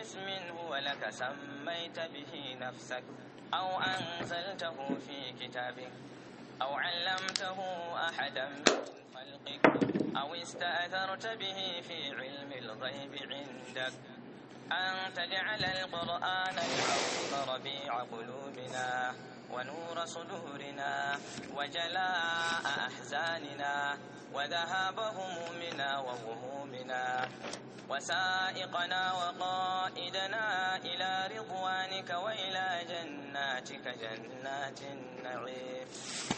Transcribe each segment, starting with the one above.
باسم هو لك سميت به نفسك أو أنزلته في كتابك أو علمته أحدا من خلقك أو استأثرت به في علم الغيب عندك أن تجعل القرآن العظيم ربيع قلوبنا ونور صدورنا وجلاء أحزاننا وذهاب همومنا وغمومنا وسائقنا وقائدنا إلى رضوانك وإلى جناتك جنات النعيم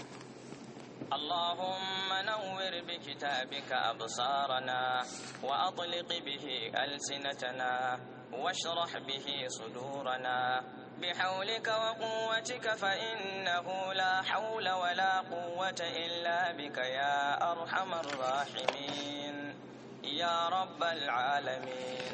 اللهم نور بكتابك أبصارنا وأطلق به ألسنتنا واشرح به صدورنا بحولك وقوتك فإنه لا حول ولا قوة إلا بك يا أرحم الراحمين يا رب العالمين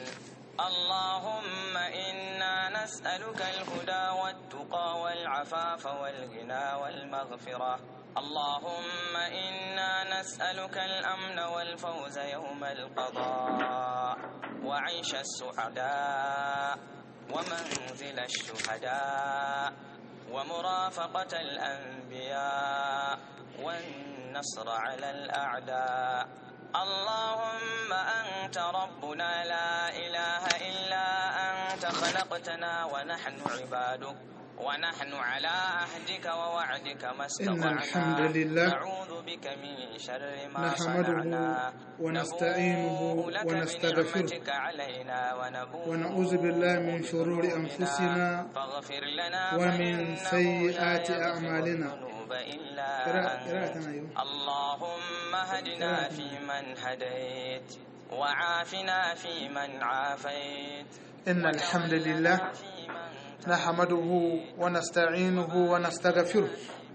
اللهم إنا نسألك الهدى والتقى والعفاف والغنى والمغفرة اللهم إنا نسألك الأمن والفوز يوم القضاء وعيش السعداء ومنزل الشهداء ومرافقة الأنبياء والنصر على الأعداء اللهم أنت ربنا لا إله إلا أنت خلقتنا ونحن عبادك ونحن على عهدك ووعدك ما إن الحمد استطعنا لله نعوذ بك من شر ما نحمده صنعنا ونستعينه نبوء لك ونستغفره بنعمتك علينا ونبوء ونعوذ بالله من شرور بذنوبنا أنفسنا فاغفر لنا ومن فإنه سيئات لا يغفر أعمالنا. الذنوب إلا قراءة قراءة أنت أيوه اللهم هدنا قراءة. فيمن هديت وعافنا فيمن عافيت إن الحمد لله وتولنا فيمن نحمده ونستعينه ونستغفره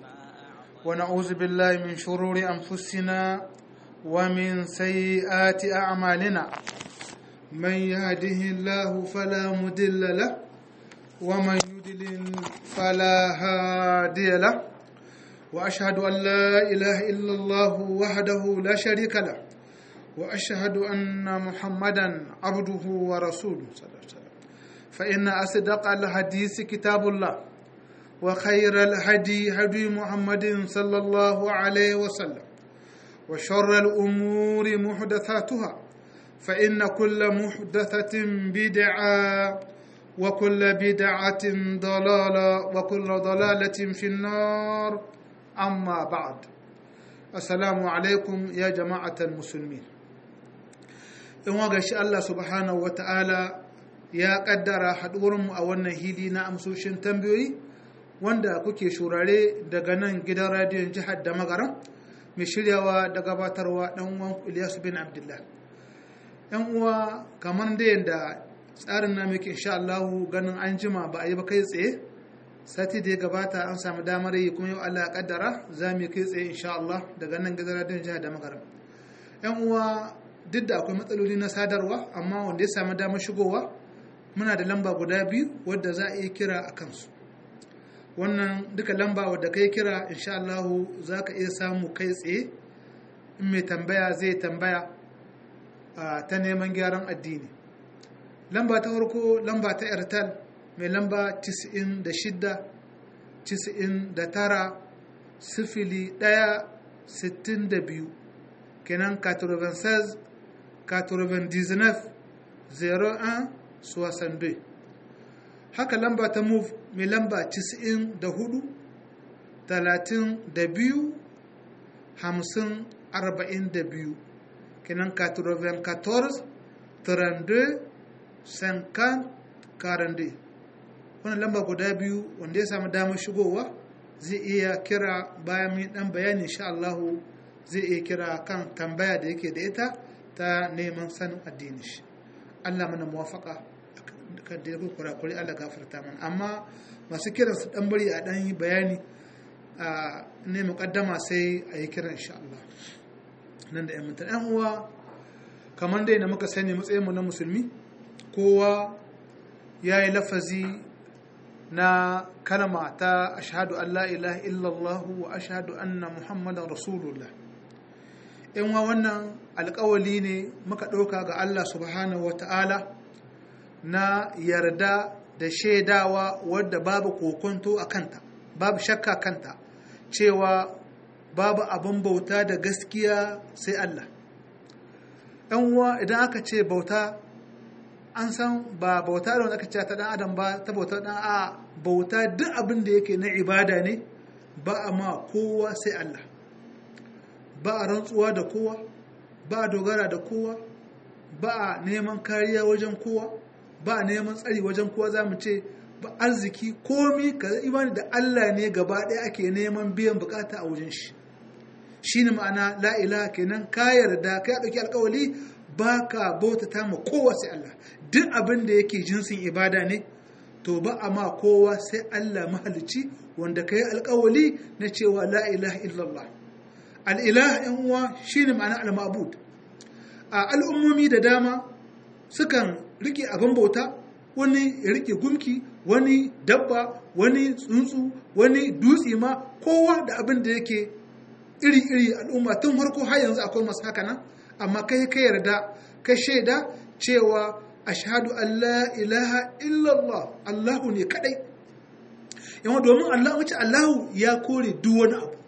ونعوذ بالله من شرور أنفسنا ومن سيئات أعمالنا من يهده الله فلا مضل له ومن يضلل فلا هادي له وأشهد أن لا إله إلا الله وحده لا شريك له وأشهد أن محمدا عبده ورسوله صلى الله عليه وسلم فإن أصدق الحديث كتاب الله وخير الهدي هدي محمد صلى الله عليه وسلم وشر الأمور محدثاتها فإن كل محدثة بدعة وكل بدعة ضلالة وكل ضلالة في النار أما بعد السلام عليكم يا جماعة المسلمين in waga shi Allah subhanahu wata'ala ya kaddara haɗuwarmu a wannan hili na amsoshin tambayoyi wanda kuke shurare daga nan gidan radiyon jihar da magaran mai shiryawa da gabatarwa ɗan uwan Ilyasu bin Abdullah. ‘Yan uwa kamar da yadda tsarin na muke insha Allahu ganin an jima ba a yi ba kai tsaye sati da ya gabata an samu damar yi kuma yau Allah ya kaddara za mu yi kai tsaye insha Allah daga nan gidan radiyon jihar da magaran. ‘Yan uwa duk da akwai matsaloli na sadarwa amma wanda ya samu damar shigowa muna da lamba guda biyu wadda za a iya kira a kansu wannan duka lamba wadda kai kira insha Allahu za ka iya samu kai tsaye in mai tambaya zai tambaya a ta neman gyaran addini lamba ta farko lamba ta airtel mai lamba 96 99 sifili 1 62 kenan 96 99 01 62 haka lamba ta move mai lamba 94 32 50 42 kenan 94 32 50 42 wannan lamba guda biyu wanda ya samu damar shigowa zai iya kira bayan mai dan bayani insha Allahu zai iya kira kan tambaya da yake da ita ta neman sanin addini shi Allah mana muwafaka kan da ya kurakuri Allah gafarta mana amma masu kiran su dan bari a dan yi bayani a ne mukaddama sai a yi kiran insha Allah nan da 'yan mutum ɗan uwa kamar dai na muka sani matsayin mu na musulmi kowa ya yi lafazi na kalma ta ashhadu an la ilaha illallah wa ashhadu anna muhammadan rasulullah in wa wannan alkawali ne muka ɗauka ga Allah subhanahu wa ta'ala na yarda da shaidawa wadda babu kokonto a kanta babu shakka kanta cewa babu abin bauta da gaskiya sai Allah ‘yan uwa idan aka ce bauta an san ba bauta da wanda aka ce ta ɗan adam ba ta bauta ɗan a bauta duk abin da yake na ibada ne ba a ma kowa sai Allah ba a rantsuwa da kowa ba a dogara da kowa ba a neman kariya wajen kowa ba a neman tsari wajen kowa za mu ce ba arziki komi ka imani da Allah ne gaba ɗaya ake neman biyan bukata a wajen shi shi ne ma'ana la'ila kenan ka yarda ka ɗauki alkawali ba ka bautata ma kowa sai Allah duk abin da yake jinsin ibada ne to ba a ma kowa sai Allah mahalicci wanda ka yi alkawali na cewa la'ilaha illallah al'ilah ‘yan uwa shi ne ma'ana al-mabud a al'ummomi da dama sukan rike abin bauta wani ya rike gumki wani dabba wani tsuntsu wani dutse ma kowa da abin da yake iri-iri al'umma tun harko har yanzu akwai masu haka nan amma kai ka yarda ka shaida cewa ashhadu an la ilaha illallah Allahu ne kadai yawan domin Allah wace Allahu ya kore duk wani abu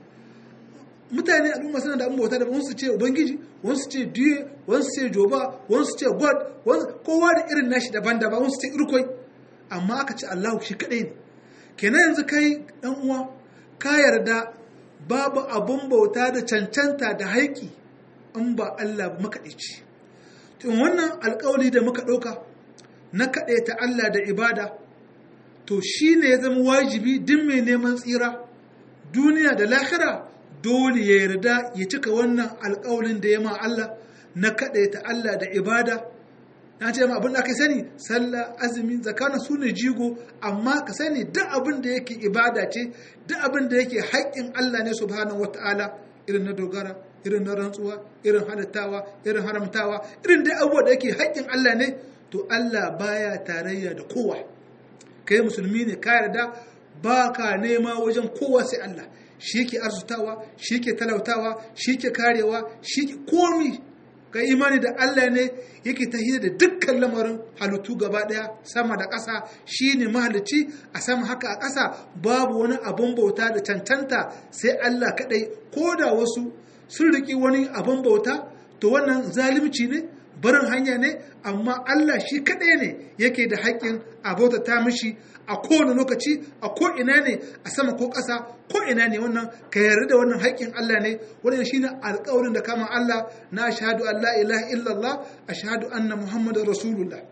mutane al'umma suna da bauta da wasu ce ubangiji wasu ce diye wasu ce joba wasu ce god kowa da irin nashi daban-daban wasu ce irkoi amma aka ce Allahu shi kadai ne kenan yanzu kai dan uwa ka yarda babu abun bauta da cancanta da haiki in ba Allah makaɗaici tun wannan alkawali da muka ɗauka na kaɗaita Allah da ibada to shi ne ya zama wajibi duk mai neman tsira duniya da lahira dole ya yarda ya cika wannan alkawalin da ya ma Allah na kaɗaita Allah da ibada na ce ma abin da aka sani sallah azumi zakana su ne jigo amma ka sani duk abin da yake ibada ce duk abin da yake haƙƙin Allah ne subhanahu wata'ala irin na dogara irin na rantsuwa irin halittawa irin haramtawa irin dai abubuwa da yake haƙƙin Allah ne to Allah baya tarayya da kowa kai musulmi ne ka yarda ba ka nema wajen kowa sai Allah shi ke arzutawa shi ke talautawa shi ke karewa shi ke komi ka imani da Allah ne yake tahiyar da dukkan lamarin halittu gaba daya sama da ƙasa shi ne mahalicci a sama haka a ƙasa babu wani abin bauta da cancanta sai Allah kaɗai ko da wasu sun riƙi wani abin bauta to wannan zalimci ne barin hanya ne amma Allah shi kaɗai ne yake da haƙƙin a bautata mishi a kowane lokaci a ko ina ne a sama ko ƙasa ko ina ne wannan ka yarda da wannan haƙƙin Allah ne wannan shine alƙawarin da kama Allah na ashhadu an la ilaha illallah ashhadu anna muhammadar rasulullah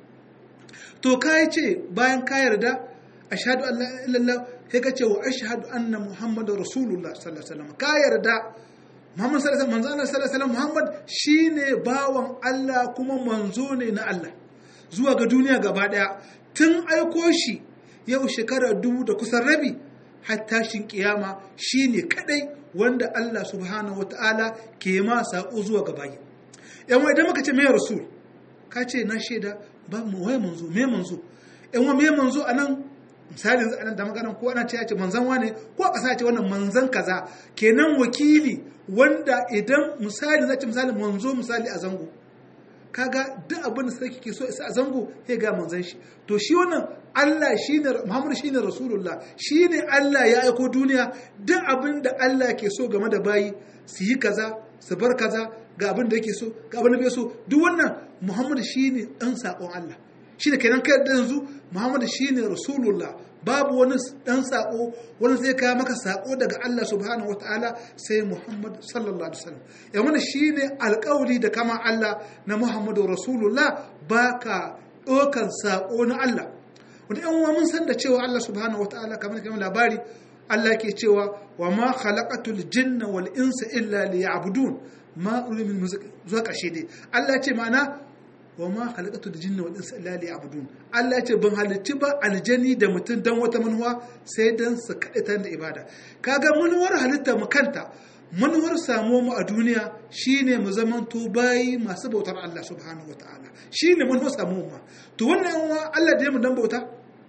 to kai ce bayan ka yarda ashhadu an la ilaha illallah sai ka ce wa ashhadu anna muhammadar rasulullah sallallahu alaihi wasallam ka yarda Muhammad sallallahu alaihi wasallam sallallahu alaihi Muhammad shine bawan Allah kuma manzo ne na Allah zuwa ga duniya gaba daya tun aiko shi yau shekara dubu da kusan rabi har tashin kiyama shine kadai wanda Allah subhanahu wataala ke ma sako zuwa ga bayi yan idan muka ce me rasul ka ce na shaida ba mu wai manzo me manzo yan wa me manzo anan misali yanzu anan da maganan ko ana ce ya ce manzan wane ko a ƙasa ce wannan manzan kaza kenan wakili wanda idan misali zai ce misali manzo misali a zango kaga duk abin da sarki ke so isa a zango sai ga manzan shi to shi wannan Allah shine Muhammad shine Rasulullah shine Allah ya aiko duniya duk abin da Allah ke so game da bayi su yi kaza su bar kaza ga abin da yake so ga abin da bai so duk wannan Muhammad shine dan sakon Allah shine kenan kai da yanzu Muhammad shine Rasulullah babu wani dan sako wani zai kawo maka sako daga Allah subhanahu wataala sai Muhammad sallallahu alaihi wasallam ya wannan shine alƙawli da kama Allah na Muhammadu Rasulullah baka ɗaukan sako na Allah wanda yan uwa mun san da cewa Allah subhanahu wataala kamar kamar labari Allah ke cewa wa ma khalaqatul jinna wal insa illa liya'budun ma urimin zuwa ƙarshe dai Allah ce ma'ana wa ma khalaqatu jinna wal insa illa liya'budun Allah ya ce ban halicci ba aljani da mutum dan wata manuwa sai dan su ta da ibada kaga manuwar halitta mu kanta manuwar samu mu a duniya shine mu zamanto bayi masu bautar Allah subhanahu wataala shine manuwar samu mu to wannan wa Allah da ya mu dan bauta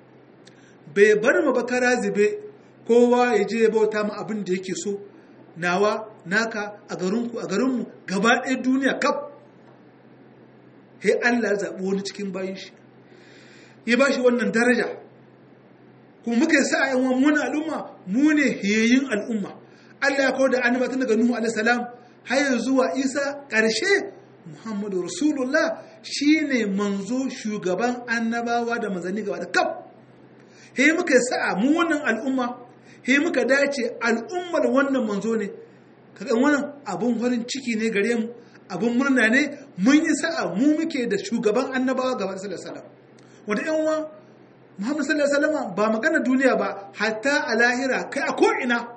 bai bar mu ba kara zube kowa ya je bauta mu abin da yake so nawa naka a garinku a garinmu gaba ɗaya duniya kaf sai Allah zaɓi wani cikin bayan shi ya ba shi wannan daraja kuma muka yi sa'a yan wani al'umma mu ne hiyayin al'umma Allah ya kawo da annaba tun daga Nuhu alaihi salam har zuwa Isa ƙarshe Muhammadu Rasulullah shine manzo shugaban annabawa da manzanni gaba da kaf he muka yi sa'a mu wannan al'umma he muka dace al'ummar wannan manzo ne kaga wannan abun farin ciki ne gare mu abun murna ne mun yi sa'a mu muke da shugaban annabawa gaba da sallallahu alaihi wasallam wanda yan uwa Muhammad sallallahu alaihi wasallam ba magana duniya ba hatta a lahira kai a ko'ina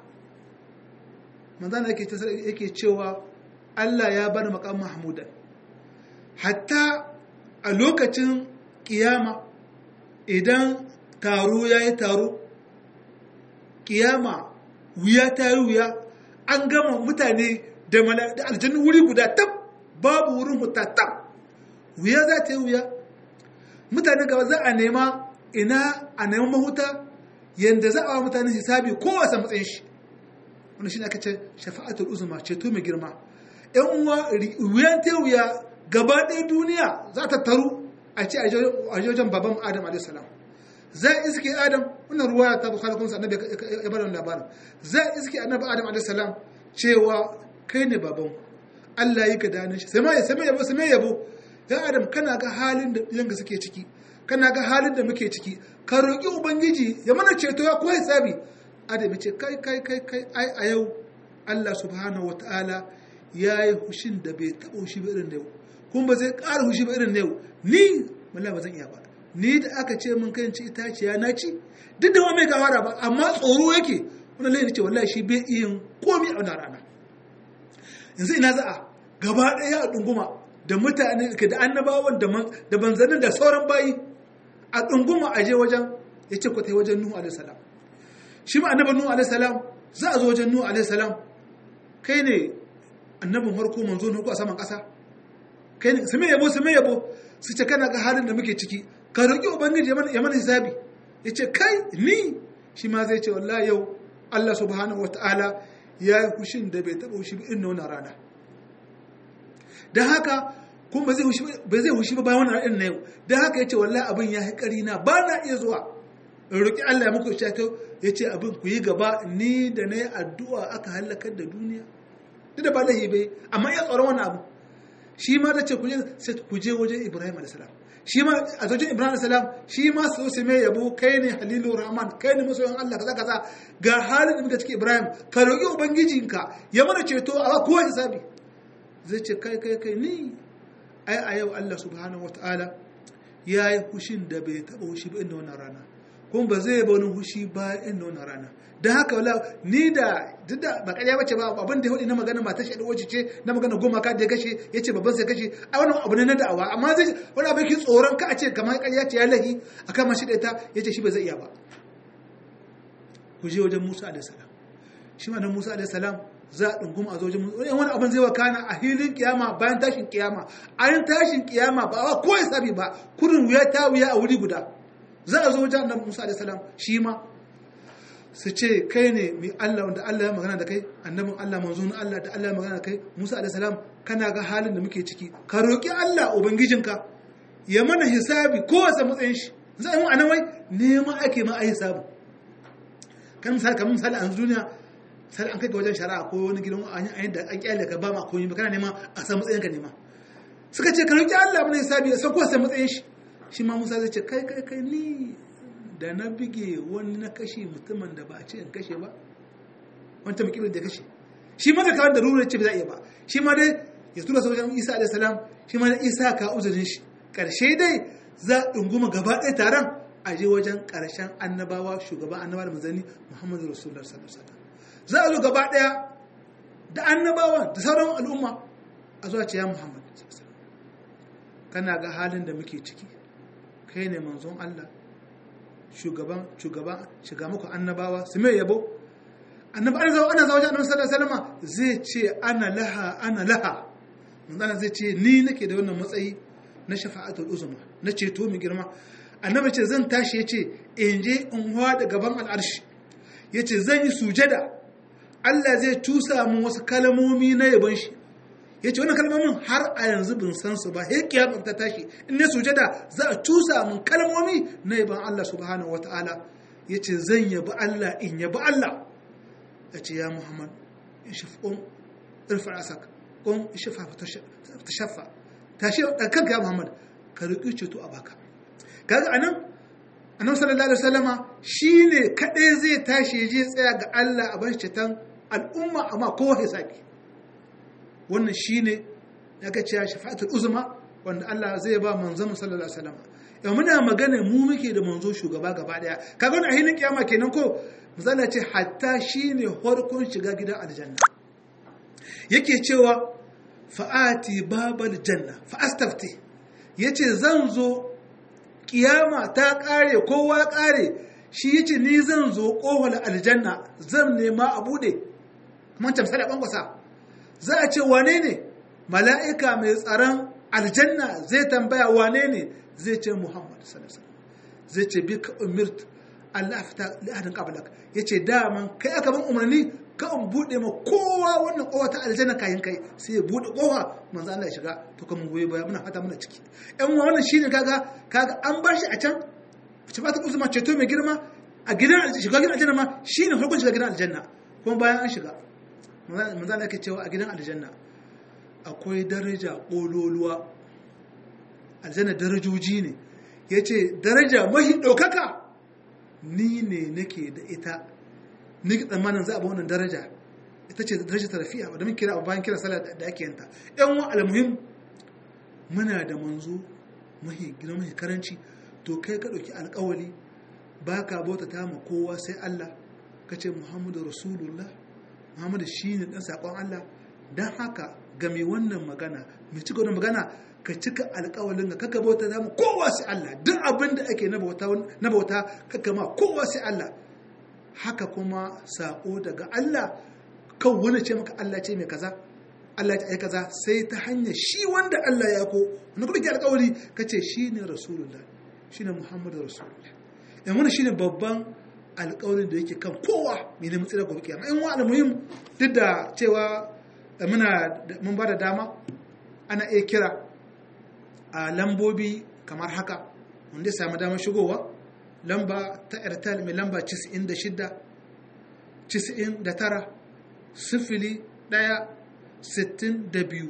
manzana yake yake cewa Allah ya bar maqam mahmudan hatta a lokacin kiyama idan taro yayi taro kiyama wuya ta yi wuya an gama mutane da aljannu wuri guda tab babu wurin huta tab wuya za ta yi wuya mutane gaba za a nema ina a neman mahuta yadda za a wa mutane hisabi kowace matsayin shi wani shi ne aka ce shafa'atul uzuma ceto mai girma yan uwa wuyan ta wuya gaba ɗaya duniya za ta taru a ce a wajen baban adam a.s. za a iske adam wannan ruwa ta bukhari kuma annabi ya bada labarin za a iske annabi adam a.s. cewa kai ne baban Allah yi ka danin shi sai ma yabo sai yabo ya adam kana ga halin da yanka suke ciki kana ga halin da muke ciki ka roƙi ubangiji ya mana ceto ya kuwa hisabi adam ya ce kai kai kai kai ai a yau Allah subhanahu wataala ya yi hushin da bai taɓa hushi ba irin da yau kuma ba zai ƙara hushi ba irin da yau ni wallahi ba zan iya ba ni da aka ce mun kai ci itaciya na ci duk da wa mai gawara ba amma tsoro yake wani lai ce wallahi shi bai iya komi a wannan rana yanzu ina za a gaba ɗaya a ɗunguma da mutane da annabawan da banzanin da sauran bayi a ɗunguma a je wajen ya ce kwatai wajen nuhu alaihi salam shi ma annaban nuhu alaihi salam za a zo wajen nuhu alaihi salam kai ne annabin harko manzo na a saman ƙasa kai ne su mai yabo su mai yabo su ce kana ga halin da muke ciki ka roƙi ubangiji ya mana hisabi ya ce kai ni shi ma zai ce wallahi yau Allah subhanahu wa ta'ala ya yi hushin da bai taɓa hushi ba irin wannan rana don haka kuma ba zai hushi ba bayan wannan ranar na yau don haka ya ce wallahi abin ya haƙari na ba na iya zuwa in roƙi Allah ya muku shato ya ce abin ku yi gaba ni da na yi addu'a aka halakar da duniya duk da ba laifi bai amma ya tsoron wani abu shi ma da ce ku je wajen Ibrahim a.s. shi ma a zojin ibrahim salam shi ma su su mai yabo kai ne halilu rahman kai ne masoyin allah kaza kaza ga halin da muka ciki ibrahim ka roƙi ubangijinka ya mana ceto a kowa hisabi zai ce kai kai kai ni ai a yau allah subhanahu wataala ya yi hushin da bai taɓa hushi ba inda wannan rana kuma ba zai ba wani hushi ba inda wannan rana don haka wala ni da duk da ba ƙarya bace ba abin da ya hudu na magana matar shi wace ce na magana goma ka da ya kashe ya ce babban sai kashe a wannan abu ne na da'awa amma zai wani abin ki tsoron ka a ce kamar ƙarya ce ya lahi a kan mashi da ita ya ce shi ba zai iya ba ku je wajen musa alaihi salam shi ma nan musa alaihi salam za a ɗunguma a zo wajen musa wani abin zai wakana a hilin kiyama bayan tashin kiyama a yin tashin kiyama ba a ko hisabi ba kurin wuya ta wuya a wuri guda za a zo wajen annabi musa alaihi salam shi ma su ce kai ne mai Allah wanda Allah ya magana da kai annabin Allah manzo na Allah da Allah ya magana da kai Musa alaihi salam kana ga halin da muke ciki ka roki Allah ubangijinka ya mana hisabi ko wasa matsayin shi zai mu anan wai neman ake ma a hisabi kan misali kamar misali a duniya sai an kai ga wajen shari'a ko wani gidan an yi da an kyale ka ba ma komai ba kana nema a san matsayin ka nema suka ce ka roki Allah mana hisabi ya san ko wasa matsayin shi shi ma Musa zai ce kai kai kai ni da na bige wani na kashe mutumin da ba a ce in kashe ba wanta mukimin da kashe shi ma da kawai da rurar ce ba za a iya ba shi ma dai ya tura sa wajen isa alaihi salam shi ma da isa ka uzurin shi karshe dai za a ɗunguma gaba ɗaya taron a je wajen ƙarshen annabawa shugaban annabawa da manzanni muhammadu rasulullah sallallahu alaihi wasallam za a zo gaba ɗaya da annabawa da sauran al'umma a zuwa ce ya muhammad kana ga halin da muke ciki kai ne manzon allah shugaban shugaban shiga muku annabawa su mai yabo annabi ana zawo ana zawo wajen annabi sallallahu alaihi wasallam zai ce ana laha ana laha manzon zai ce ni nake da wannan matsayi na shafa'atul uzma na ceto mai girma annabi ce zan tashi yace in je in da gaban al'arshi yace zan yi sujada Allah zai tusa mun wasu kalmomi na yabon shi ya ce wannan kalmomin har a yanzu bin san su ba he kiyama ta tashi in ne sujada za a cusa mun kalmomi na yaban Allah subhanahu wataala ya ce zan yabi Allah in yabi Allah ya ce ya Muhammad ishif um irfa asak um ishifa ta shafa tashi da kanka ya Muhammad ka riƙi ceto a baka kaga anan annabi sallallahu alaihi wasallama shine kadai zai tashi ya je tsaya ga Allah a bashi ceton al'umma amma kowa ya saki wannan shine daga cewa shafa'atul uzma wanda Allah zai ba manzon sallallahu alaihi wasallama yau muna magana mu muke da manzo shugaba gaba daya kaga wannan ahlin kiyama kenan ko misali ce hatta shine farkon shiga gidan aljanna yake cewa fa'ati babal janna fa astafti yace zan zo kiyama ta kare kowa kare shi yace ni zan zo kohol aljanna zan nema a bude kuma tamsa da bankwasa za a ce wane ne mala'ika mai tsaron aljanna zai tambaya wane ne zai ce muhammad sallallahu zai ce bi ka umirt Allah fita li'adin qablak yace daman kai aka ban umarni ka in bude ma kowa wannan kowa ta aljanna kayan kai sai ya bude kowa manzo Allah ya shiga to kuma goyi baya muna fata muna ciki ɗan wannan shine kaga kaga an bar shi a can ce ba ta uzuma ceto mai girma a gidan shiga gidan aljanna ma shine farkon shiga gidan aljanna kuma bayan an shiga manzo Allah yake cewa a gidan aljanna akwai daraja kololuwa aljanna darajoji ne yace daraja mahi ɗaukaka ni ne nake da ita ni tsammanin za a ba wannan daraja ita ce daraja tarafiya wadda mun kira bayan kira sallah da ake yanta yan wa almuhim muna da manzo mahi gina mahi karanci to kai ka ɗauki alƙawali ba ka bauta ta ma kowa sai Allah ka ce Muhammadu Rasulullah Muhammadu shi ne ɗan saƙon Allah don haka ga mai wannan magana mai cika wannan magana ka cika alƙawalin ka kaka bauta ta ma kowa sai Allah duk abin da ake na bauta kaka ma kowa sai Allah haka kuma saƙo daga Allah kan wani ce maka Allah ce mai kaza Allah ta yi kaza sai ta hanyar shi wanda Allah ya ko wani kuma ke alƙawari ka ce shi ne Rasulullah shi ne Muhammadu Rasulullah yan wani shi ne babban alƙawarin da yake kan kowa mai neman tsira gobe kiyama in wa'ala muhim duk da cewa muna mun ba da dama ana iya kira a lambobi kamar haka wanda ya samu damar shigowa lamba ta airtel mai lamba 96 99 sifili 1 62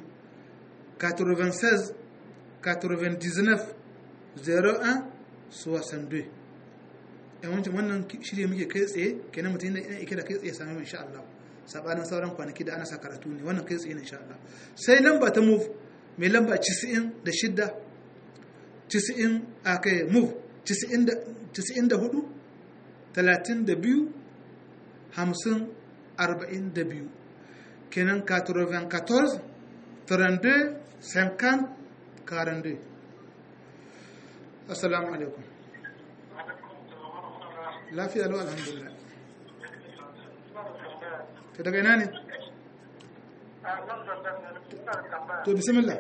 96 99 01 62 yawancin wannan shirya muke kai tsaye kenan mutum yana ike da kai tsaye sami insha Allah sabanin sauran kwanaki da ana sa karatu ne wannan kai tsaye ne insha Allah sai lamba ta move mai lamba 96 90 a kai move 94 32 50 42 kenan 94 32 50 42 assalamu alaikum lafiya lau alhamdulillah ta daga ina ne to bismillah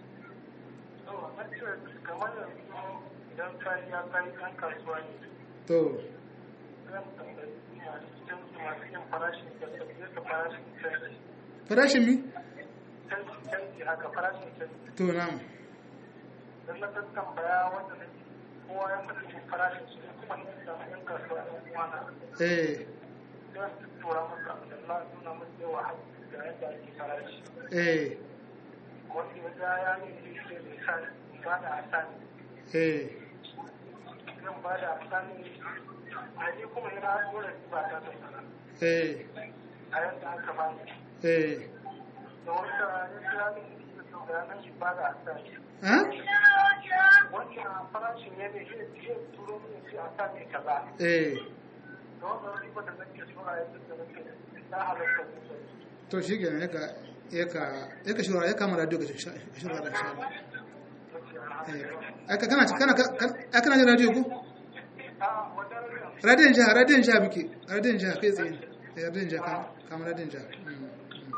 idan kariya kai ɗan kasuwa ne to zan tambayi a cikin masu yin farashin da yadda farashin canji farashin mi canji canji haka farashin canji to na'am don na tambaya wanda na kowa ya faɗi shi farashin su ne kuma yin samu yan kasuwa ɗan uwana eh sai su tura masa da na nuna masa yawa da yadda ake farashi eh wanda ya ga ya ne da shi da sa ba da asani eh zan ba da asani a ni kuma yana dole ba ta da sana eh a yadda aka bani eh da wanda ya kira min da su bayanan shi ba da asani ha wannan farashin ya ne shi turo min shi a sa ne kaza eh da wannan riba da nake so a yanzu da nake na halatta musu to shi kenan yaka yaka yaka shura ya kama radio ga shura da insha Allah eh aka kana kana kana kana jin radio ko a wannan riba radiyon jiha radiyon jiha muke radiyon jiha kai tsaye ne radiyon jiha kama radiyon jiha Mm, mm.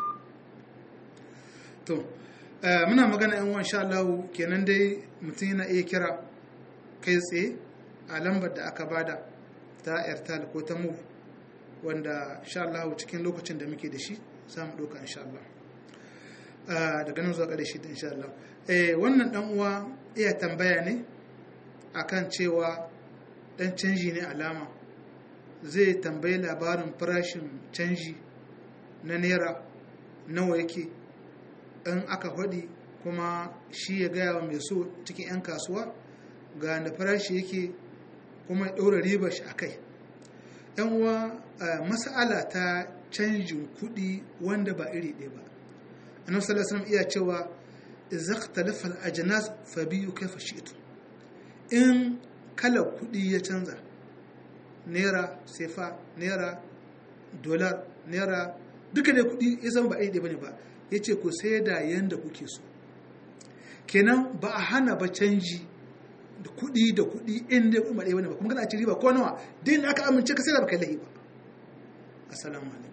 to eh, muna magana yan wan sha Allah kenan dai mutum yana iya kira kai tsaye a lambar da aka bada ta airtel ko ta move wanda sha Allah cikin lokacin da muke da shi za mu ɗauka insha Allah daga nan zuwa ƙarshe da insha Allah eh wannan dan uwa iya tambaya ne akan cewa dan canji ne alama zai tambayi labarin farashin canji na naira nawa yake in aka faɗi kuma shi ya gaya wa mai so cikin 'yan kasuwa ga da farashi yake kuma ya ɗora ribar shi a kai yan uwa mas'ala ta canjin kuɗi wanda ba iri ɗaya ba annabi sallallahu alaihi iya cewa idza ikhtalafa al-ajnas fa biyu kayfa shi'tu in kalar kuɗi ya canza naira sefa naira dolar naira duka da kuɗi ya zama ba iri ɗaya bane ba yace ku sai da yanda kuke so kenan ba a hana ba canji da kuɗi da kuɗi in dai kuma ɗaya bane ba kuma kana ci riba ko nawa din aka amince ka sai da baka lahi ba assalamu alaikum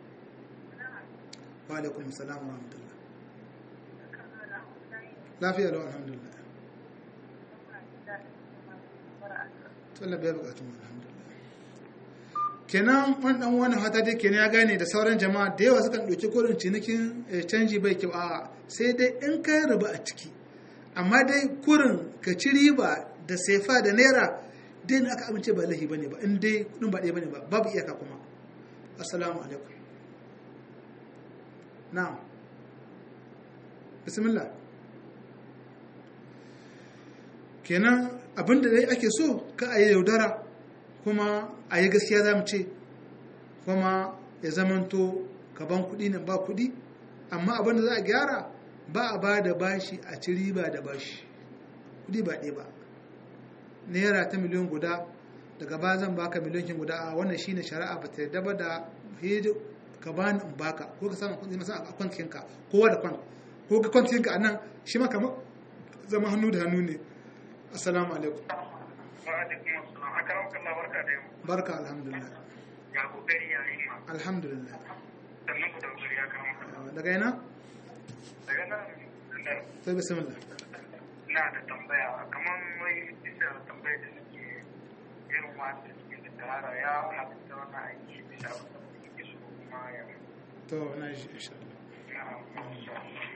wa alaikum assalam wa rahmatullah lafiya lau alhamdulillah to Allah bai bukatun alhamdulillah kenan wannan wani hata dai kenan ya gane da sauran jama'a da yawa sukan ɗauki kodin cinikin canji bai kyau a sai dai in kai riba a ciki amma dai kurin ka ci riba da sefa da naira dai aka amince ba lahi bane ba in dai kudin ba ɗaya bane ba babu iyaka kuma assalamu alaikum na'am bismillah kenan abinda dai ake so ka a yi yaudara kuma a yi gaskiya za mu ce kuma ya zamanto gaban kuɗi nan ba kuɗi amma abinda za a gyara ba a ba da bashi a ci riba da bashi kudi ba ɗaya ba naira ta miliyan guda daga ba zan baka miliyan guda a wannan shine shari'a ba ta yarda ba da hidi ka bani in baka ko ka samu kudi masa a kwantin ka kowa da kwan ko ka kwantin ka anan shi ma kamar zama hannu da hannu ne assalamu alaikum wa alaikum assalam akaram kallah barka da yau barka alhamdulillah ya kokari ya yi ma alhamdulillah sannan ku da kokari ya karam kallah daga ina daga nan da sai bismillah na da tambaya kamar wai bisa tambaya da nake irin wanda suke da tsara ya halatta wannan aiki bisa wanda suke so kuma ya to na ji insha Allah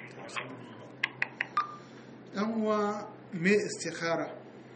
dan uwa me istikhara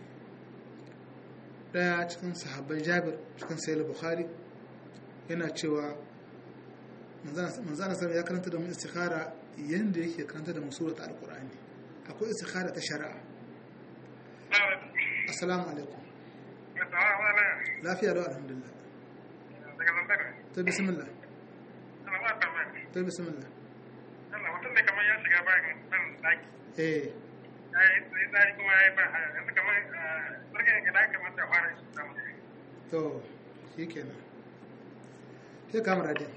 daya cikin sahabbai Jabir cikin Sahih Bukhari yana cewa manzana sallallahu ya karanta da mu istikhara yanda yake karanta da mu surat al-Qur'ani akwai istikhara ta shari'a assalamu alaikum lafiya lau alhamdulillah daga zantar to bismillah ana ba tambaya to bismillah Allah mutum ne kamar ya shiga bayan nan daki eh ya yi tsari kuma ya yi ba haya yanzu kamar sarkin gida kamar da fara shi samu to shikenan sai kamar da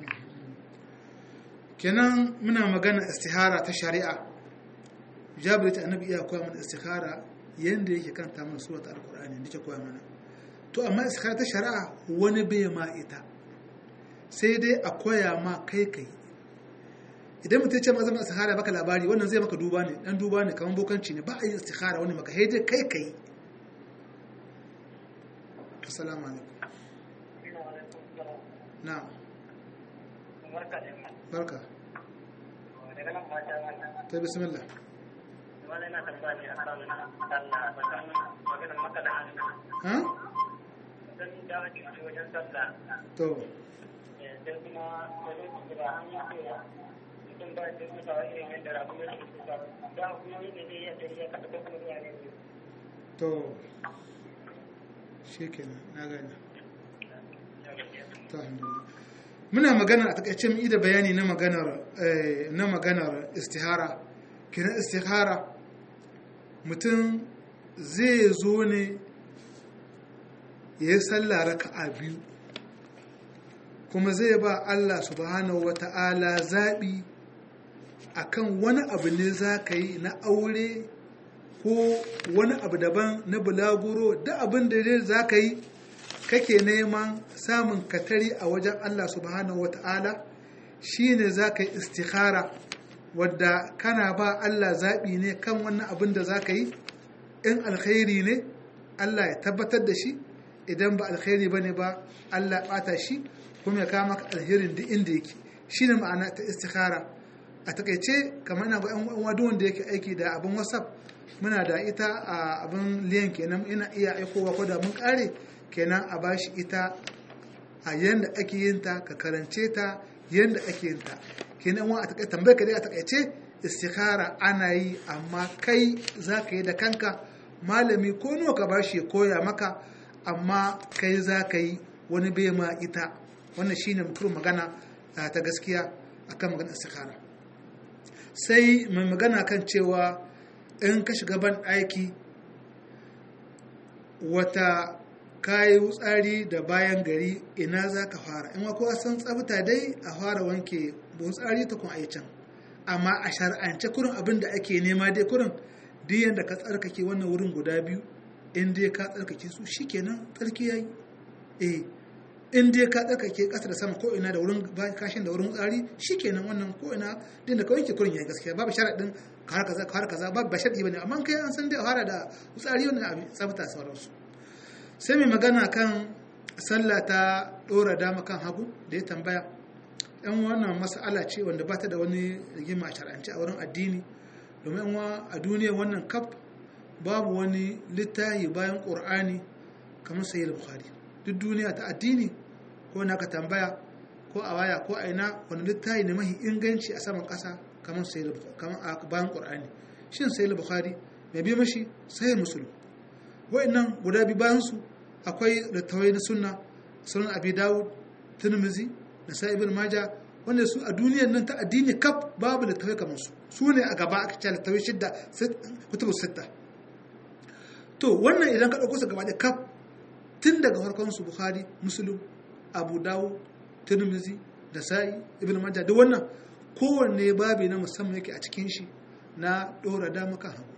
kenan muna magana istihara ta shari'a jabir ta annabi iya koya mana istihara yanda yake kanta mana surat alqur'ani da yake koya mana to amma istihara ta shari'a wani bai ma ita sai dai a koya ma kai kai idan mutum ya ce ma zama istihara baka labari wannan zai maka duba ne dan duba ne kamar bokanci ne ba a yi istihara wani maka sai dai kai kai assalamu alaikum na'am barka da yamma barka daga nan mata wannan ta bismillah wani na tambaya ne akan sallah tsakanin maganar maka da hannu ha don da ake ci wajen sallah to sai kuma wajen kira an yi cewa mutum ba da mutawa irin yadda rabu ya ke kusa da kuma yadda zai iya tafiya kada ko kuma zuwa ne to shikenan na gane to alhamdulillah muna magana a takaice mu da bayani na maganar eh, na maganar istihara kiran istihara mutum zai zo ne ya yi sallah raka'a biyu kuma zai ba Allah subhanahu wata'ala zaɓi akan wani abu ne za ka yi na aure ko wani abu daban na bulaguro da abin da dai za ka yi kake neman samun katari a wajen Allah subhanahu wata'ala shi ne za ka yi istikhara wadda kana ba Allah zaɓi ne kan wannan abin da za ka yi in alkhairi ne Allah ya tabbatar da shi idan ba alkhairi ba ne ba Allah ɓata shi kuma ya kama ka alherin duk inda yake shi ne ma'ana ta istikhara a takaice kamar ina ga yan uwa duk wanda yake aiki da abin whatsapp muna da ita a abin liyan kenan ina iya aikowa ko da mun kare kenan a bashi ita a yanda ake yin ta ka karance ta yanda ake yin ta kenan wa a takaice tambayar ka dai a takaice istikhara ana yi amma kai za ka yi da kanka malami ko nawa ka bashi ya koya maka amma kai za ka yi wani bai ma ita wannan shine mutum magana ta gaskiya akan magana istikhara sai mai magana kan cewa in ka shiga ban aiki wata kayi wutsari da bayan gari ina za ka fara in kowa san tsabta dai a fara wanke wutsari ta kun can amma a shar'ance kurin abin da ake nema dai kurin duk yadda ka tsarkake wannan wurin guda biyu in dai ka tsarkake su shikenan tsarki yayi eh in dai ka tsarkake ƙasa da sama ko ina da wurin kashin da wurin wutsari shikenan wannan ko ina din da ka wanke kurin yayi gaskiya babu sharaɗin ka har kaza ka har kaza babu ba sharɗi bane amma kai an san dai a fara da wutsari wannan abin tsafta sauransu sai mai magana kan sallah ta ɗora dama kan hagu da ya tambaya yan wannan mas'ala ce wanda ba ta da wani rigima a shar'ance a wurin addini domin yan a duniya wannan kaf babu wani littafi bayan ƙur'ani kamar sayi bukhari duk duniya ta addini ko na ka tambaya ko a waya ko a ina wani littafi ne mahi inganci a saman ƙasa kamar sayi kamar a bayan ƙur'ani shin sayi bukhari mai bi mashi sai musulun wa'annan guda biyu bayan su akwai littawai na sunna sunan abi dawud tirmizi da sa ibn maja wanda su a duniyar nan ta addini kaf babu littawai kamar su su ne a gaba aka ce littawai shidda kutubu sitta to wannan idan ka ɗauko su gaba da kaf tun daga farkon su bukhari muslim abu dawud tirmizi da sa'i ibn maja duk wannan kowanne babi na musamman yake a cikin shi na ɗora dama kan hagu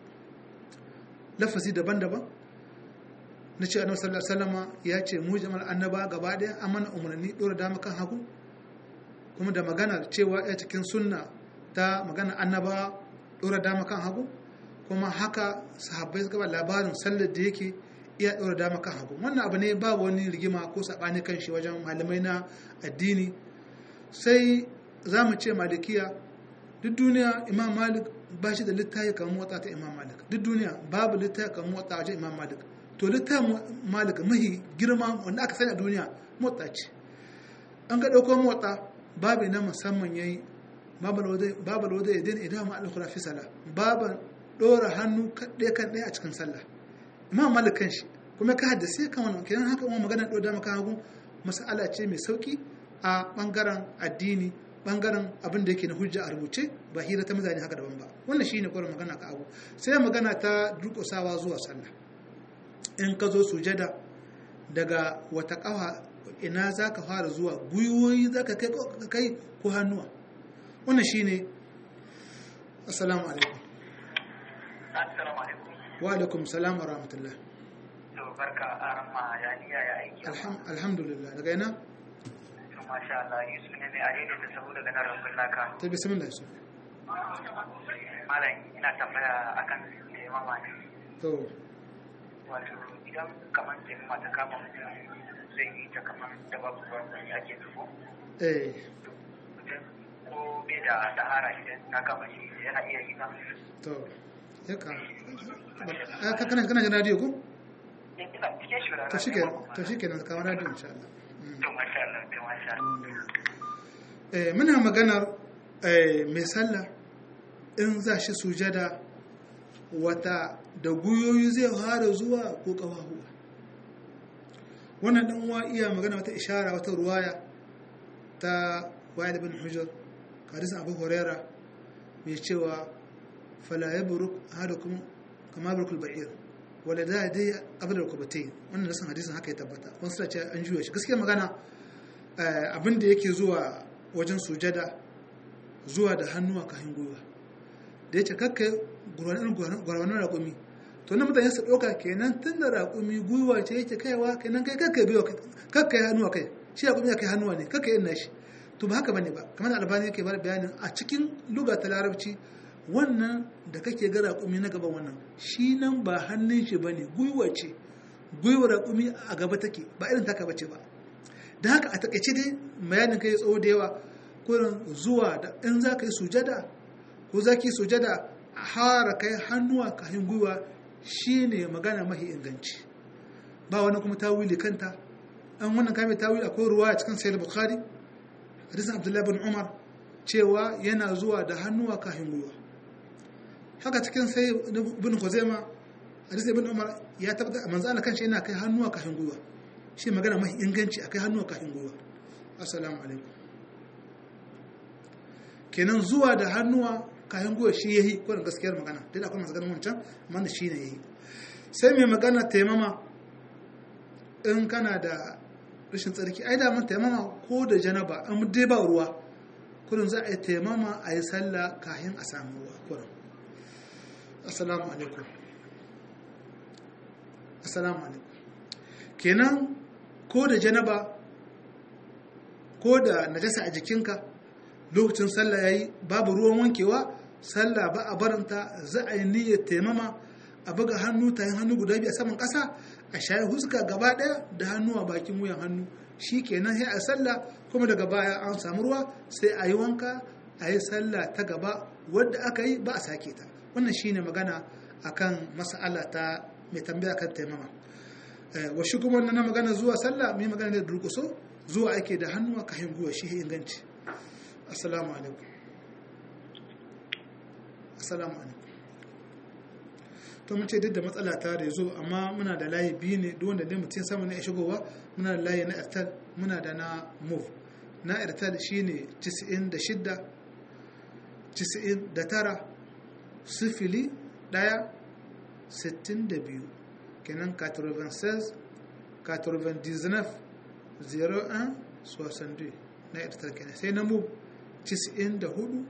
lafazi daban-daban na ce annabi sallallahu alaihi wasallama ya ce mu jama'ar annaba gaba daya an mana umarni dora dama kan hagu kuma da magana cewa ya cikin sunna ta magana annaba dora dama kan hagu kuma haka sahabbai suka ba labarin sallar da yake iya dora dama kan hagu wannan abu ne ba wani rigima ko sabani kan shi wajen malamai na addini sai za mu ce malikiya duk duniya imam malik ba shi da littafi kamar motsa ta imam malik duk duniya babu littafi kamar motsa wajen imam malik to littafin malik mahi girma wanda aka sani a duniya motsa ce an ga ɗauko motsa babu na musamman ya yi babu wadda ya daina idan ma alkura fi sala babu ɗora hannu ɗaya kan ɗaya a cikin sallah imam malik kan shi kuma ka haddasa kan wannan kenan haka kuma magana ɗora dama kan hagu masala ce mai sauki a ɓangaren addini ɓangaren abin da yake na hujja a rubuce ba hira ta mutane haka daban ba wannan shine kwarar magana ka abu sai magana ta durƙusawa zuwa sallah in ka zo sujada daga wata ƙafa ina za ka fara zuwa gwiwoyi za ka kai ko hannuwa wannan shi ne assalamu alaikum assalamu alaikum wa alaikum salam wa rahmatullah to barka a ramma ya niya ya aiki alhamdulillah daga ina to masha Allah yi sune ne a daidai da saboda daga nan rambun naka ta bismillah su malam ina tambaya akan taimama ne to wato idan kamar taimama ta kama mutum zai yi ta kamar da babu ruwan wani ake nufo eh ko bai da sahara idan ta kama shi yana iya yi ba to ya ka ka kana kana jin radio ko ina cikin shi to shike to shike nan kamar radio insha Allah to masha Allah to masha Allah eh muna maganar eh mai sallah in za shi sujada wata da guyoyi zai fara zuwa ko kafafuwa wannan dan uwa iya magana wata ishara wata ruwaya ta wa'id bin hujjar hadisin abu huraira mai cewa fala yabruk ahadukum kama barkul ba'ir wala da dai qabla rukubatay wannan nasan hadisin haka ya tabbata wasu suna ce an juya shi gaskiya magana abin da yake zuwa wajen sujada zuwa da hannuwa kayan gwiwa da ya ce kakkai gwarwanin raƙumi to na mutane su ɗauka kenan tun da raƙumi gwiwa ce yake kaiwa kenan kai kakkai biyo kakkai hannuwa kai shi raƙumi ya kai hannuwa ne kakkai yin nashi to ba haka bane ba kamar albani yake bar bayanin a cikin luga ta larabci wannan da kake ga raƙumi na gaban wannan shi nan ba hannun shi bane gwiwa ce gwiwa raƙumi a gaba take ba irin taka bace ba da haka a takaice dai bayanin kai tsawo da yawa kurin zuwa da in za ka yi sujada ko zaki sujada hara kai hannuwa kafin gwiwa shine magana mahi inganci ba wani kuma tawili kanta an wannan kame tawili akwai ruwa a cikin sayyid bukhari hadisin abdullahi bin umar cewa yana zuwa da hannuwa kafin gwiwa haka cikin sai ibn khuzaima hadisi ibn umar ya tabbata manzo Allah kanshi yana kai hannuwa kafin gwiwa shi magana mai inganci akai hannuwa kafin gwiwa assalamu alaikum kenan zuwa da hannuwa kafin gwiwa shi yayi ko da gaskiyar magana dai akwai masu ganin wancan amma da shi ne yayi sai mai magana taimama in kana da rashin tsarki ai da man taimama ko da janaba an dai ba ruwa kurin za a yi taimama a yi sallah kafin a samu ruwa kurin assalamu alaikum assalamu alaikum kenan ko da janaba ko da najasa a jikinka lokacin sallah yayi babu ruwan wankewa sallah ba a baranta za a yi niyyar taimama a buga hannu tayin hannu guda biyu a saman ƙasa a shayi huska gaba ɗaya da hannu a bakin wuyan hannu shi kenan sai a sallah kuma daga baya an samu ruwa sai a yi wanka a yi sallah ta gaba wadda aka yi ba a sake ta wannan shine magana akan mas'ala ta mai tambaya kan taimama wa shi kuma na magana zuwa sallah mai magana da durkuso zuwa ake da hannuwa ka hinguwa shi inganci assalamu alaikum assalamu alaikum to mun ce duk da matsala ta da zo amma muna da layi biyu ne duk wanda ne mutum sama na shigowa muna da layi na airtel muna da na move na airtel shine 96 99 sifili ɗaya sittin da biyu kenan 96 99 01 62 na irtar kenan sai na mu 94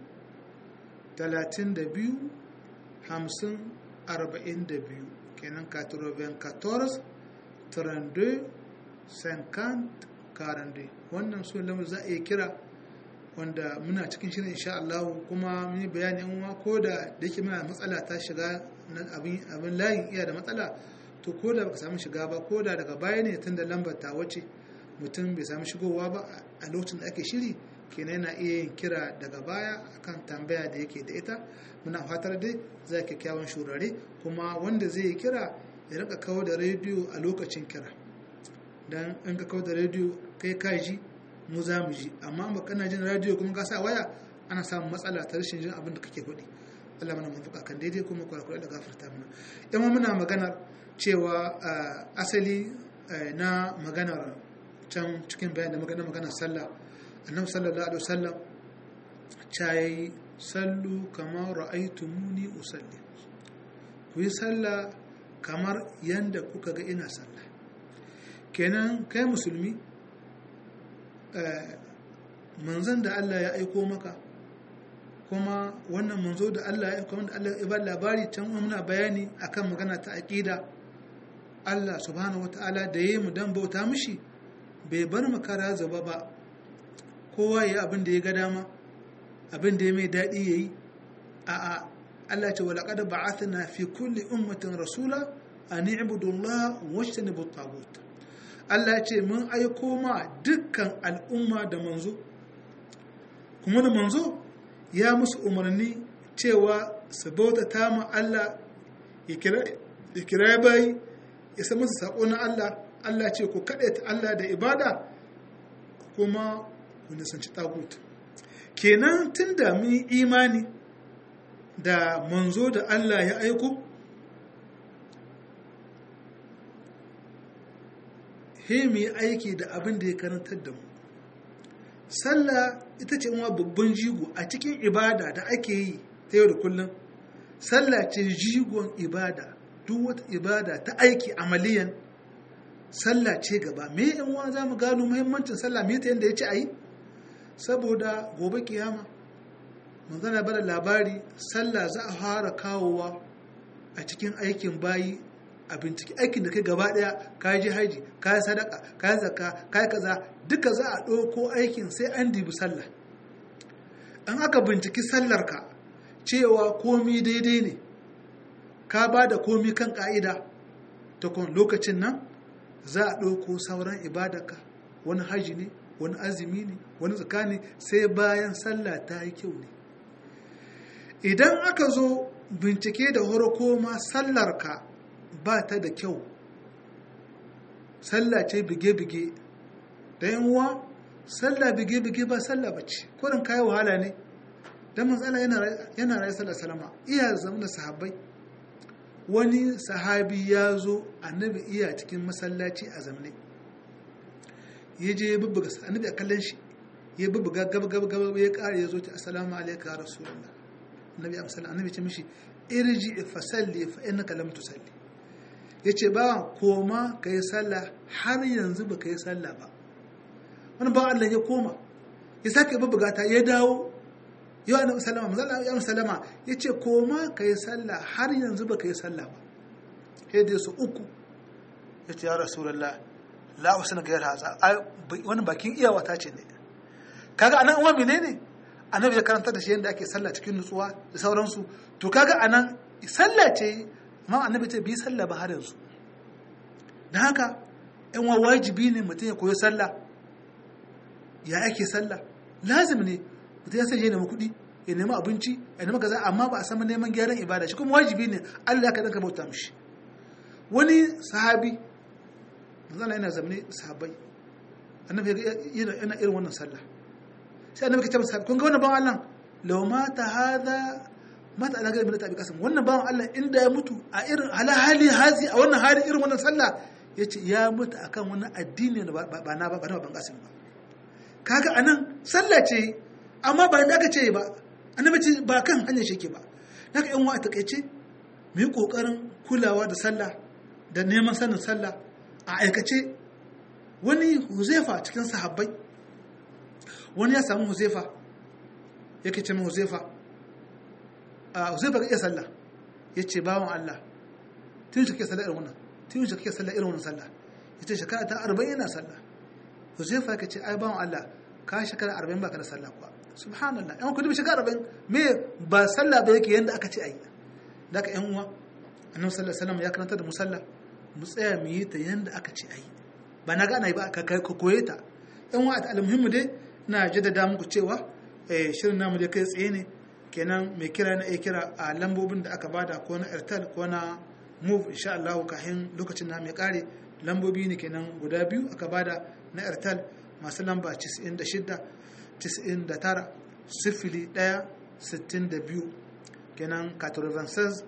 32 50 42 kenan 94 32 50 42 wannan su lamar za a iya kira wanda muna cikin shirin insha Allah kuma mun yi bayani in ko da da yake muna matsala ta shiga abin abin layin iya da matsala to ko da baka samu shiga ba ko da daga baya ne tun da lambar ta wace mutum bai samu shigowa ba a lokacin da ake shiri kenan yana iya yin kira daga baya akan tambaya da yake da ita muna fatar dai za kyakkyawan shurare kuma wanda zai yi kira ya rika kawo da rediyo a lokacin kira dan in ka kawo da rediyo kai ka ji mu za mu ji amma ba kana jin radio kuma ka sa waya ana samun matsala ta rashin jin abin da kake faɗi Allah mana mun kan daidai kuma kwarakwarai da gafarta mana yamma muna maganar cewa asali na maganar can cikin bayan da magana maganar sallah annabi sallallahu alaihi wasallam cayi sallu kamar ra'aytumuni usalli ku yi sallah kamar yanda kuka ga ina sallah kenan kai musulmi manzan da Allah ya aiko maka kuma wannan manzo da Allah ya aiko wanda Allah ya ba labari can muna bayani akan magana ta aqida Allah subhanahu wataala da yayi mu dan bauta mishi bai bar mu kara zaba ba kowa ya abin da ya ga dama abin da ya mai dadi yayi a a Allah ce wa laqad ba'athna fi kulli ummatin rasula an i'budu Allah wajtanibu at-taghut Allah ce mun aiko ma dukkan al'umma da manzo kuma da manzo ya musu umarni cewa su bauta ta ma Allah ya kira bayi ya sa musu saƙo na Allah Allah ce ku kaɗe ta Allah da ibada kuma ku nisanci tagut kenan tun da mun imani da manzo da Allah ya aiko he mu yi aiki da abin da ya karantar da mu sallah ita ce wa babban jigo a cikin ibada da ake yi ta yau da kullum sallah ce jigon ibada duk wata ibada ta aiki amaliyan sallah ce gaba me yan uwa za mu gano muhimmancin sallah me ta yadda ya ce a yi saboda gobe kiyama mun gana bada labari sallah za a fara kawowa a cikin aikin bayi a bincike aikin da kai gaba daya ka ji haji ka yi sadaka ka yi zakka ka yi kaza duka za a ɗauko aikin sai an dibi sallah an aka binciki sallarka cewa komi daidai ne ka ba da komi kan ka'ida ta kun lokacin nan za a ɗauko sauran ibadarka wani haji ne wani azumi ne wani zakka ne sai bayan sallah ta yi kyau ne idan aka zo bincike da horoko ma sallarka ba ta da kyau sallah ce bige-bige da yan uwa sallah bige-bige ba sallah bace kurin kayi wahala ne dan matsala yana rayu sallar salama iya zama da sahabbai wani sahabi ya zo annabi iya cikin masallaci a zamne ya je ya bubbuga annabi a kallon shi ya bubbuga gaba gaba gaba ya kare ya zo ta assalamu alaikum ya rasulullah annabi amsal annabi ce mishi irji fa salli fa innaka lam tusalli yace ba koma kai sallah har yanzu ba kai sallah ba wani ba Allah ya koma ya sake bubbuga ta ya dawo yau annabi sallama manzo ya sallama yace koma kai sallah har yanzu ba kai sallah ba sai da su uku yace ya rasulullah la usana gayar haza wani bakin iyawa ta ce ne kaga anan uwa menene annabi ya karanta da shi yadda ake sallah cikin nutsuwa da sauransu to kaga anan sallah ce ma annabi ce bi sallah ba har yanzu da haka yan wa wajibi ne mutum ya koyi sallah ya ake sallah lazim ne mutum ya sanya nemi kuɗi ya nemi abinci ya nemi kaza amma ba a sama neman gyaran ibada shi kuma wajibi ne Allah ya kaɗan ka bauta mishi wani sahabi manzana yana zamane sahabbai annabi yana irin wannan sallah sai annabi kace masa kun ga wannan bawan Allah law mata hada mata ala gari milata bi kasam wannan bawan Allah inda ya mutu a irin hala hali hazi a wannan hali irin wannan sallah yace ya mutu akan wani addini ba ba na ba ba ban kasim ba kaga anan sallah ce amma ba da aka ce ba annabi ce ba kan hanyar shi ke ba naka yan wa a takeice mu yi kokarin kulawa da sallah da neman sanin sallah a aikace wani huzaifa cikin sahabbai wani ya samu huzaifa yake ce mai huzaifa a huzaifa ga iya sallah ya ce bawan Allah tun shi kake sallah irin wannan tun shi kake sallah irin wannan sallah ya ce shekara ta arba'in yana sallah huzaifa ka ce ai bawan Allah ka shekara arba'in baka da sallah kuwa subhanallah yan kudi shekara arba'in me ba sallah ba yake yanda aka ce ai da ka yan uwa annabi sallallahu alaihi wasallam ya karanta da musalla mu tsaya mu yi ta yanda aka ce ai ba na gana ba ka koye ta yan wa almuhimmu dai na jaddada muku cewa shirin namu da kai tsaye ne kenan mai kira na iya kira a lambobin da aka bada ko na airtel ko na move insha Allah kafin lokacin na mai kare lambobi ne kenan guda biyu aka bada na airtel masu lamba 96 99 sifili 1 62 kenan 96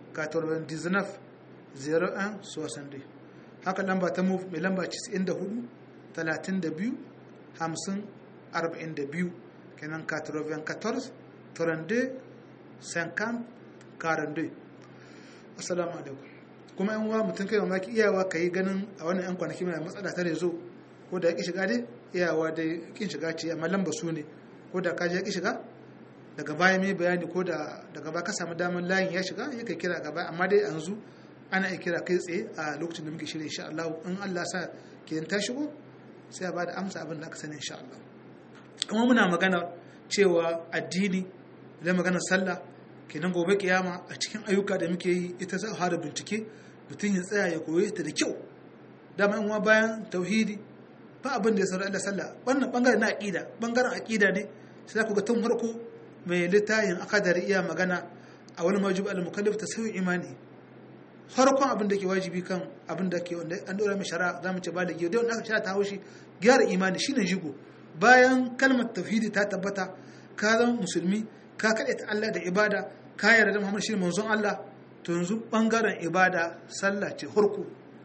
99 01 62 haka lamba ta move mai lamba 94 32 50 42 kenan 94 32 50 42 assalamu alaikum kuma yan uwa mutum kai mamaki iyawa ka yi ganin a wannan yan kwanaki mai matsala ta rezo ko da ya ki shiga dai iyawa dai kin shiga ce amma lamba su ne ko da ka je ya ki shiga daga baya mai bayani ko da daga baya ka samu damar layin ya shiga ya kai kira gaba amma dai yanzu ana iya kira kai tsaye a lokacin da muke shirya insha Allah in Allah sa ke ta shigo sai a bada amsa abin da aka sani insha Allah kuma muna magana cewa addini da magana sallah kenan gobe kiyama a cikin ayyuka da muke yi ita za a fara bincike mutum ya tsaya ya koye ta da kyau dama in bayan tauhidi ba abin da ya saurari Allah sallah wannan bangaren na aqida bangaren aqida ne sai ku ga tun farko mai littafin akadari iya magana a wani majib al-mukallaf tasawwi imani farkon abin da ke wajibi kan abin da ke wanda an dora mai shara za mu ce ba da giyo dai wanda aka shara ta haushi gyara imani shine jigo bayan kalmar tauhidi ta tabbata ka zama musulmi ka kaɗe ta Allah da ibada ka yarda da Muhammad shi manzon Allah to yanzu bangaren ibada sallah ce hurku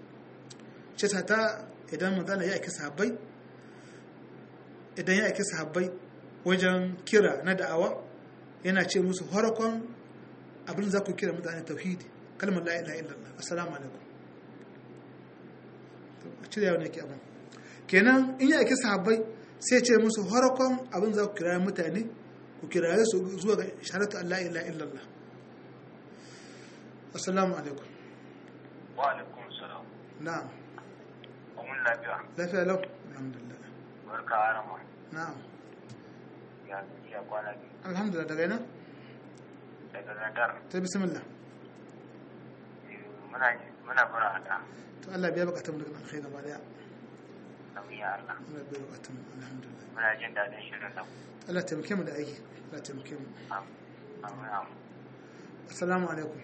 ce ta ta idan manzon ya aiki sahabbai idan ya aiki sahabbai wajen kira na da'awa yana ce musu farkon abin za ku kira mutane tauhidi kalmar la ilaha illallah assalamu alaikum a cire yawon yake abin kenan in yi ake sahabbai sai ce musu harakon abin za ku kira mutane ku kiraye su zuwa ga sharatu Allah ilaha illallah assalamu alaikum wa alaikum salam na'am mun lafiya lafiya lau alhamdulillah barka arama na'am ya ya kwana biyu alhamdulillah daga ina daga nadar ta bismillah muna muna fara hada to Allah biya bukatun mu daga alkhairi gaba daya nauyi ya Allah Allah biya bukatun mu alhamdulillah muna jin daɗin shirin nan Allah taimake mu da aiki Allah taimake mu assalamu alaikum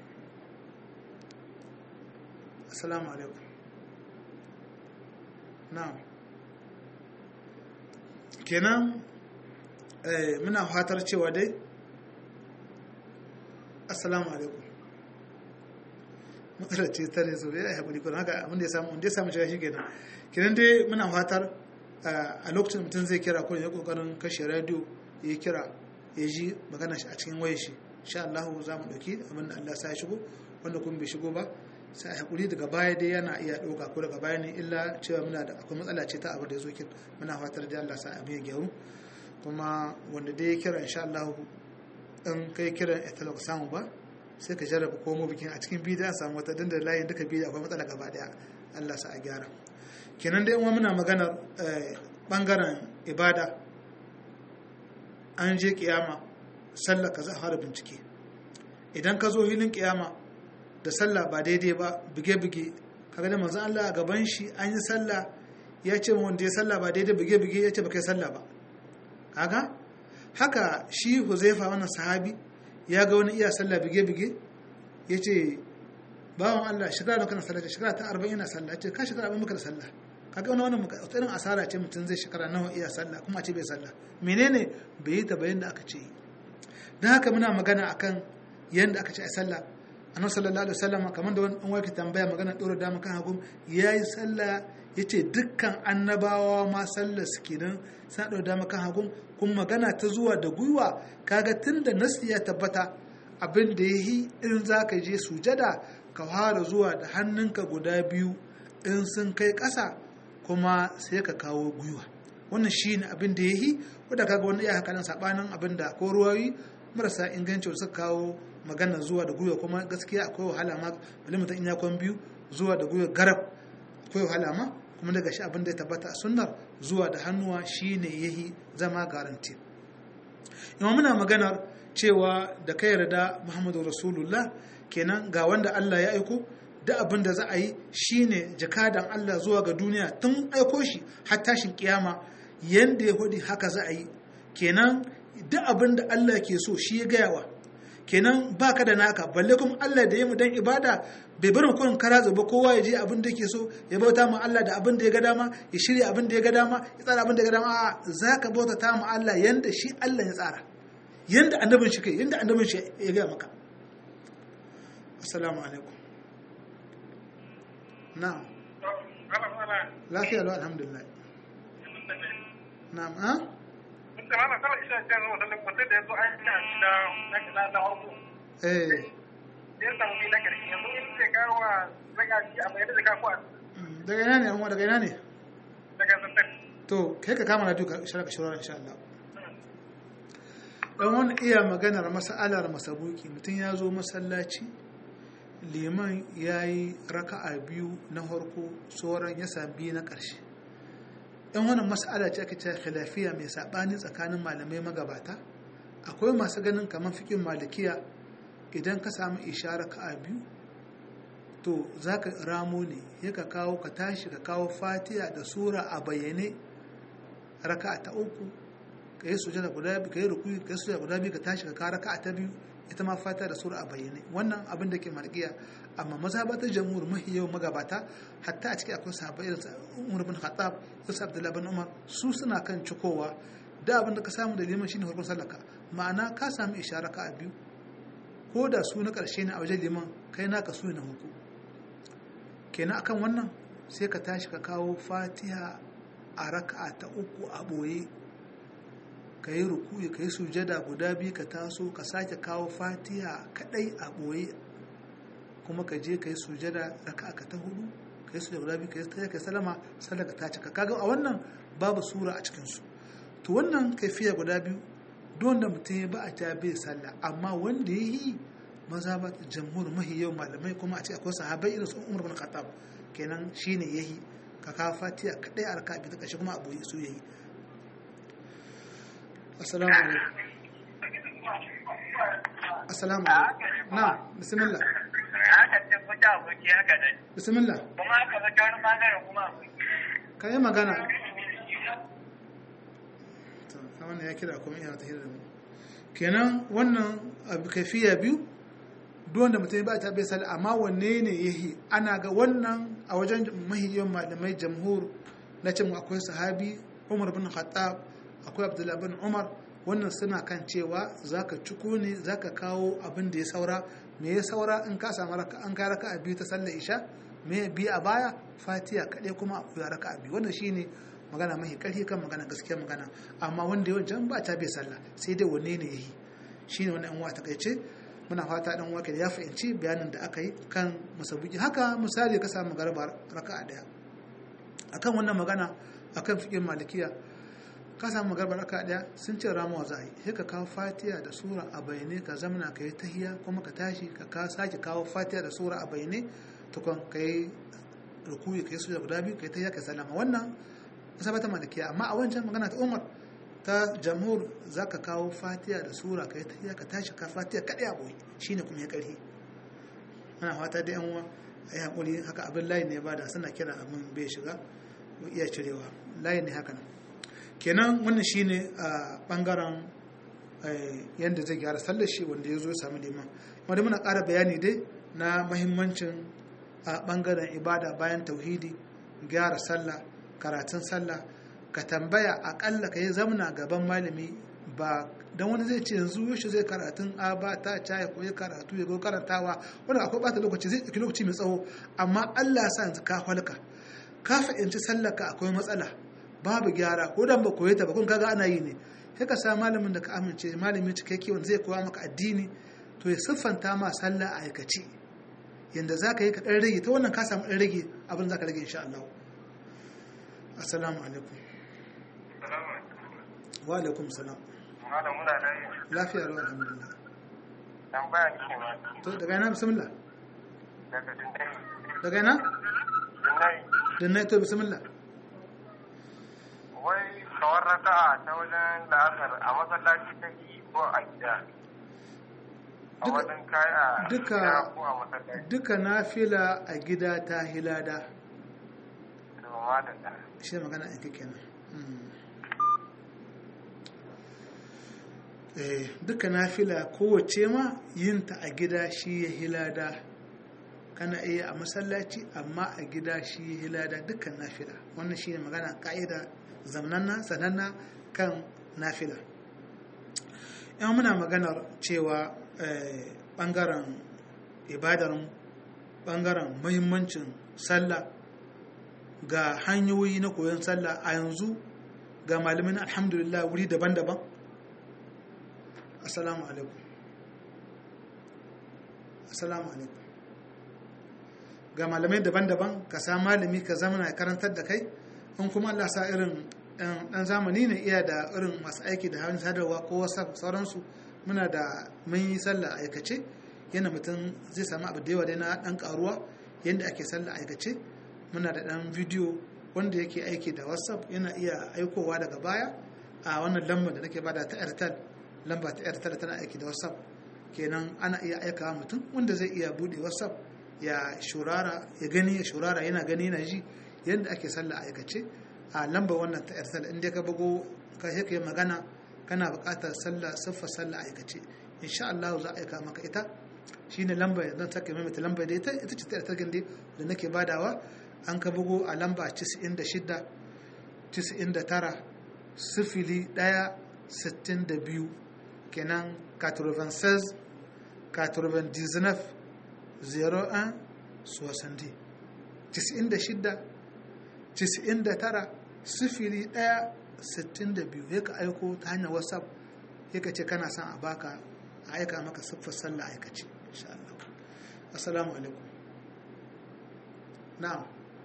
assalamu alaikum na'am kenan eh, muna fatar cewa dai assalamu alaikum matsalar ce ta ne so ya haƙuri kuma haka abin da ya samu wanda ya samu shiga shi kenan kenan dai muna fatar a lokacin mutum zai kira ko ya kokarin kashe radio ya kira ya ji magana shi a cikin wayar shi insha Allah za mu dauki abin da Allah sa ya shigo wanda kuma bai shigo ba sai a haƙuri daga baya dai yana iya ɗauka ko daga baya ne illa cewa muna da akwai matsala ce ta abu da ya zo kin muna fatar da Allah sa abin ya gyaru kuma wanda dai ya kira insha Allah in kai kiran ita ba samu ba sai ka jarraba komo bikin a cikin bidiyo a samu wata dinda layin duka bidiyo akwai matsala gaba daya Allah sa a gyara kenan dai muna maganar bangaren ibada an je kiyama sallah ka za a fara bincike idan ka zo hilin kiyama da sallah ba daidai ba buge-buge kaga da manzo Allah a gaban shi an yi sallah ya ce wanda ya sallah ba daidai buge-buge ya ce ba kai sallah ba kaga haka shi huzaifa wannan sahabi ya ga wani iya sallah bige-bige ya ce bawan Allah shekara da kana sallah shekara ta arba'in yana sallah ce ka shekara abin maka da sallah kaga wani wannan irin asara ce mutum zai shekara nawa iya sallah kuma a ce bai sallah menene bai yi ta bayan da aka ce don haka muna magana akan yadda aka ce a sallah annabi sallallahu alaihi wasallam kamar da wani wake tambaya magana dora dama kan hagu yayi sallah yace dukkan annabawa ma sallar su kenan sa dora dama kan hagu kuma magana ta zuwa da gwiwa kaga tunda nasi ya tabbata abin da yayi in zaka je sujada ka fara zuwa da hannunka guda biyu in sun kai ƙasa kuma sai ka kawo gwiwa wannan shine abin da yayi wanda kaga wani iya haka nan sabanin abin da ko ruwayi marasa inganci suka kawo magana zuwa da gwiwa kuma gaskiya akwai wahala ma bali mutum in ya kwan biyu zuwa da gwiwa garab akwai wahala ma kuma daga shi abin da ya tabbata a sunnar zuwa da hannuwa shine yahi zama garanti imam muna maganar cewa da ka yarda muhammadu rasulullah kenan ga wanda allah ya aiko da abin da za a yi shine jakadan allah zuwa ga duniya tun aiko shi har tashin kiyama yanda ya hudi haka za a yi kenan duk abin da allah ke so shi ya gayawa kenan baka da naka balle kuma Allah da ya mu dan ibada bai bar kun kara zuba kowa ya je abin da yake so ya bauta ma Allah da abin da ya ga dama ya shirya abin da ya ga dama ya tsara abin da ya ga dama a zaka bauta ta ma Allah yanda shi Allah ya tsara yanda annabin shi kai yanda annabin shi ya ga maka assalamu alaikum na'am lafiya lau alhamdulillah na'am ha da ana kawai isa ce zuwa da mutum da ya zo an yi da na na harko eh ya samu ni na karshe yanzu in ce kawo wa zaga shi a mai da kafuwa daga ina ne amma daga ina ne daga zantar to kai ka kama na duka shara ka shawara insha Allah dan wani iya maganar mas'alar masabuki mutum ya zo masallaci liman ya yi raka'a biyu na harko sauran ya sami na ƙarshe yan wannan mas'ala ce ake cewa khilafiya mai saɓani tsakanin malamai magabata akwai masu ganin kamar fikin malikiya idan ka samu ishara ka'a biyu to za ka ramo ne ya ka kawo ka tashi ka kawo fatiha da sura a bayyane raka'a ta uku ka yi sujada guda biyu ka yi rukuyi ka yi sujada guda biyu ka tashi ka kawo raka'a ta biyu ita ma fatiha da sura a bayyane wannan abin da ke malikiya amma mazhabatar jamhur mahi yau magabata hatta a ciki akwai sahabbai irin Umar bin Khattab da Abdullah bin Umar su suna kan cikowa da abin da ka samu da liman shine farkon sallaka ma'ana ka samu ishara ka a biyu ko da su na karshe ne a wajen liman kai naka su na huku kenan akan wannan sai ka tashi ka kawo Fatiha a raka'a ta uku a boye ka yi rukuyi ka yi sujada guda biyu ka taso ka sake kawo Fatiha kadai a boye kuma ka je ka yi sujada raka ka ta hudu ka yi sujada guda biyu ka yi ta ka salama sallar ka ta cika kaga a wannan babu sura a cikin su to wannan kaifiya guda biyu don da mutum ya ba a ta bai sallah amma wanda ya yi maza ba jamhur mahi yau malamai kuma a ce akwai sahabai irin su umar bin khattab kenan shine yayi ka kawo fatiha kadai a raka biyu ta kashe kuma abu su yayi assalamu alaikum assalamu alaikum na bismillah haka ce kuta aboki haka ne bismillah kuma haka ba ta wani bangare kuma ka yi magana ta wannan ya kira kuma iya ta hira da mu kenan wannan abu kafiya biyu duk wanda mutum ba ta bai sallah amma wanne ne yahi ana ga wannan a wajen mahiyan malamai jamhur na ce akwai sahabi Umar bin Khattab akwai Abdullah bin Umar wannan suna kan cewa zaka ciko ne zaka kawo abin da ya saura me ya saura in ka samu raka an ka raka a biyu ta sallar isha me bi a baya fatiha kaɗai kuma ya raka a biyu wannan shine magana mahi ƙarfi kan magana gaskiya magana amma wanda yawan ba ta bai sallah sai dai wanne ne yayi shine wannan uwa ta kaice muna fata dan wake ya fahimci bayanin da aka yi kan musabuki haka misali ka samu garba raka'a daya akan wannan magana akan fiqhin malikiya ka samu garba raka'a daya sun ce ramuwa za a yi sai ka kawo fatiha da sura a bayyane ka zamana ka yi tahiya kuma ka tashi ka ka sake kawo fatiha da sura a bayyane tukun ka yi rukuyi ka yi sura guda biyu ka yi tahiya ka salama wannan sabata malikiya amma a wancan magana ta umar ta jamhur za ka kawo fatiya da sura ka yi tahiya ka tashi ka fatiya kaɗai a boye shi ne kuma ya ƙarfi ana fata da yan uwa a yi haƙuri haka abin layi ne ba da suna kira abin bai shiga ko iya cirewa layi ne haka nan kenan wannan shi ne a ɓangaren yadda zai gyara sallar shi wanda ya zo ya sami liman wanda muna ƙara bayani dai na mahimmancin a ɓangaren ibada bayan tauhidi gyara sallah karatun sallah ka tambaya akalla ka yi zamna gaban malami ba don wani zai ce yanzu yaushe zai karatun a ba ta caya ko ya karatu ya go karantawa wanda akwai bata lokaci zai ɗauki lokaci mai tsawo amma Allah sa yanzu ka falka ka fahimci sallaka akwai matsala babu gyara ko dan ba koyi ta ba kun kaga ana yi ne sai ka sa malamin da ka amince malami cikakke wanda zai koya maka addini to ya siffanta ma sallah a aikace yanda za ka yi ka ɗan rage ta wannan ka samu ɗan rage abin za ka rage insha Allah assalamu alaikum wa alaikum salam malam muna nan lafiya rawar alhamdulillah tambaya ne ma to daga yana bismillah daga dindai daga yana dindai dinna to bismillah wai kawar raka'a ta wajen la'asar a masallaci ta yi ko a gida a Duka- wajen kai a duka- gida ko a masallaci duka nafila a gida ta hilada to ma da da shi magana yanki kenan Mm. eh duka nafila kowace ma yinta a gida shi ya hilada kana iya a masallaci amma a gida shi ya hilada dukkan nafila wannan shi ne magana ka'ida zamnanna sananna kan nafila yan muna maganar cewa eh, bangaren ibadar bangaren muhimmancin sallah ga hanyoyi na koyon sallah a yanzu ga malamin alhamdulillah wuri daban-daban assalamu alaikum assalamu alaikum ga malamai daban-daban ka sa malami ka zama na karantar da kai in kuma Allah sa irin dan zamani ne iya da irin masu aiki da hannun sadarwa ko whatsapp sauransu muna da mun yi sallah aikace yana mutum zai samu abu da yawa dai na dan karuwa yadda ake sallah aikace muna da dan bidiyo wanda yake aiki da whatsapp yana iya aikowa daga baya a wannan lambar da nake bada ta airtel lamba ta airtel tana aiki da whatsapp kenan ana iya aikawa mutum wanda zai iya bude whatsapp ya shurara ya gani ya shurara yana gani yana ji yadda ake sallah aikace a lambar wannan ta airtel inda ka bugo ka sai ka yi magana kana buƙatar sallah siffar sallah aikace insha Allah za a aika maka ita shine lambar zan sake maimaita lambar da ita ita ce ta airtel gindi da nake badawa an ka bugo a lamba 96 99 sifili 1 62 kenan 96 99 01 60 96 99 sifili 1 62 ya ka aiko ta hanyar whatsapp ya ka ce kana son a baka a aika maka siffar sallah aikace insha Allah assalamu alaikum na'am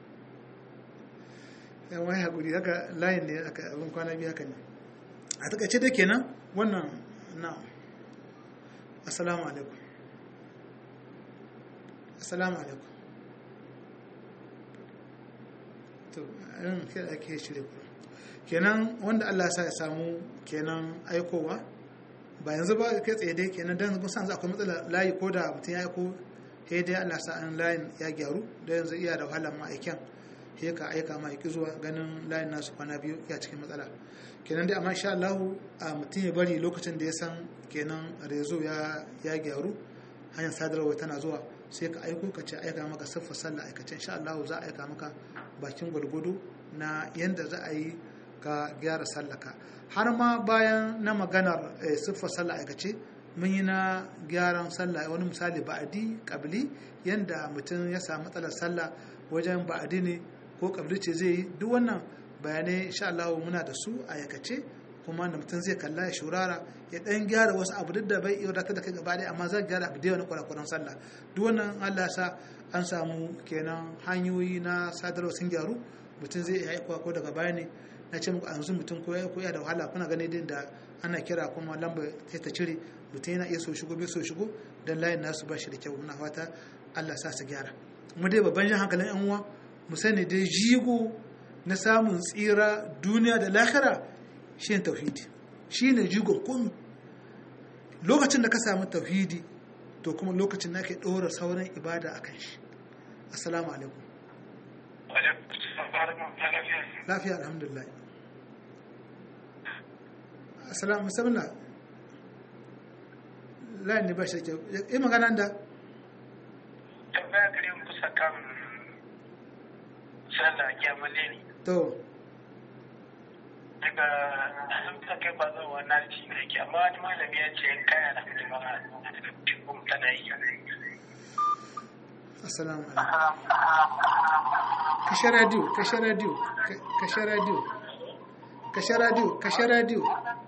yan wani haƙuri haka layin ne aka abin kwana biyu haka ne a takaice da kenan wannan na'am assalamu alaikum assalamu alaikum to irin kai da ake shirya kuma kenan wanda Allah sa ya samu kenan aikowa ba yanzu ba kai tsaye dai kenan dan mun san za akwai matsala layi ko da mutum ya aiko sai dai Allah sa an layin ya gyaru da yanzu iya da wahalar ma'aikin sai ka aika ma ya ki zuwa ganin layin nasu kwana biyu ya cikin matsala kenan dai amma insha Allah a mutum ya bari lokacin da ya san kenan rezo ya ya gyaru hanyar sadarwa tana zuwa sai ka aiko ka ce aika maka siffa sallah aikace insha Allah za a aika maka bakin gwargwado na yanda za a yi ka gyara sallaka har ma bayan na maganar siffar sallah aikace mun yi na gyaran sallah wani misali ba'adi kabili yanda mutum ya samu matsalar sallah wajen ba'adi ne ko kabili ce zai yi duk wannan bayanai insha Allah muna da su a aikace kuma da mutum zai kalla ya shurara ya dan gyara wasu abu duk da bai iya wadatar da kai gaba ɗaya amma zai gyara abu da yawa na kwarakwaran sallah duk wannan Allah sa an samu kenan hanyoyi na sadarwa sun gyaru mutum zai iya aikowa ko daga baya ne na ce muku a yanzu mutum ko ya koya da wahala kuna gani din da ana kira kuma lamba sai ta cire mutum yana iya so shigo bai so shigo dan layin nasu ba shi da kyau muna fata Allah sa su gyara mu dai babban jan hankalin yan uwa mu sani dai jigo na samun tsira duniya da lahira shine tauhidi shine jigon komi lokacin da ka samu tauhidi to kuma lokacin da ke ɗora sauran ibada a kan shi assalamu alaikum lafiya alhamdulillah assalamu musamman layin ne ba shi kyau yi magana da tambaya gare mu kusa kan sallah kyamale ne to daga sun ta kai ba zan wannan ci ne ke amma wani malami ya ce kaya da kuma kuma tana yi assalamu alaikum kashe radio kashe radio kashe radio kashe radio kashe radio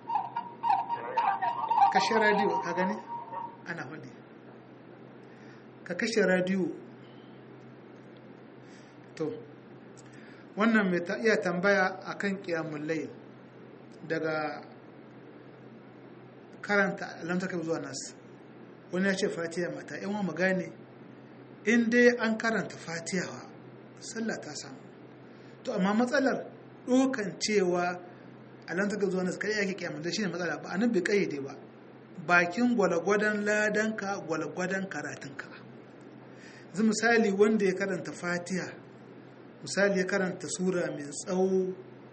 kashe radio ka gani ana faɗi ka kashe radio to wannan mai ta iya tambaya akan kiyamun layl daga karanta alamtaka zuwa nas wani ya ce fatiha mata yan wa magane in dai an karanta fatiha sallah ta samu to amma matsalar dokan cewa alamtaka zuwa nas kai yake kiyamun da shine matsala ba anan bai kayyade ba bakin gwalagwadon ladanka gwalagwadon karatunka zai misali wanda ya karanta fatiha misali ya karanta sura mai tsawo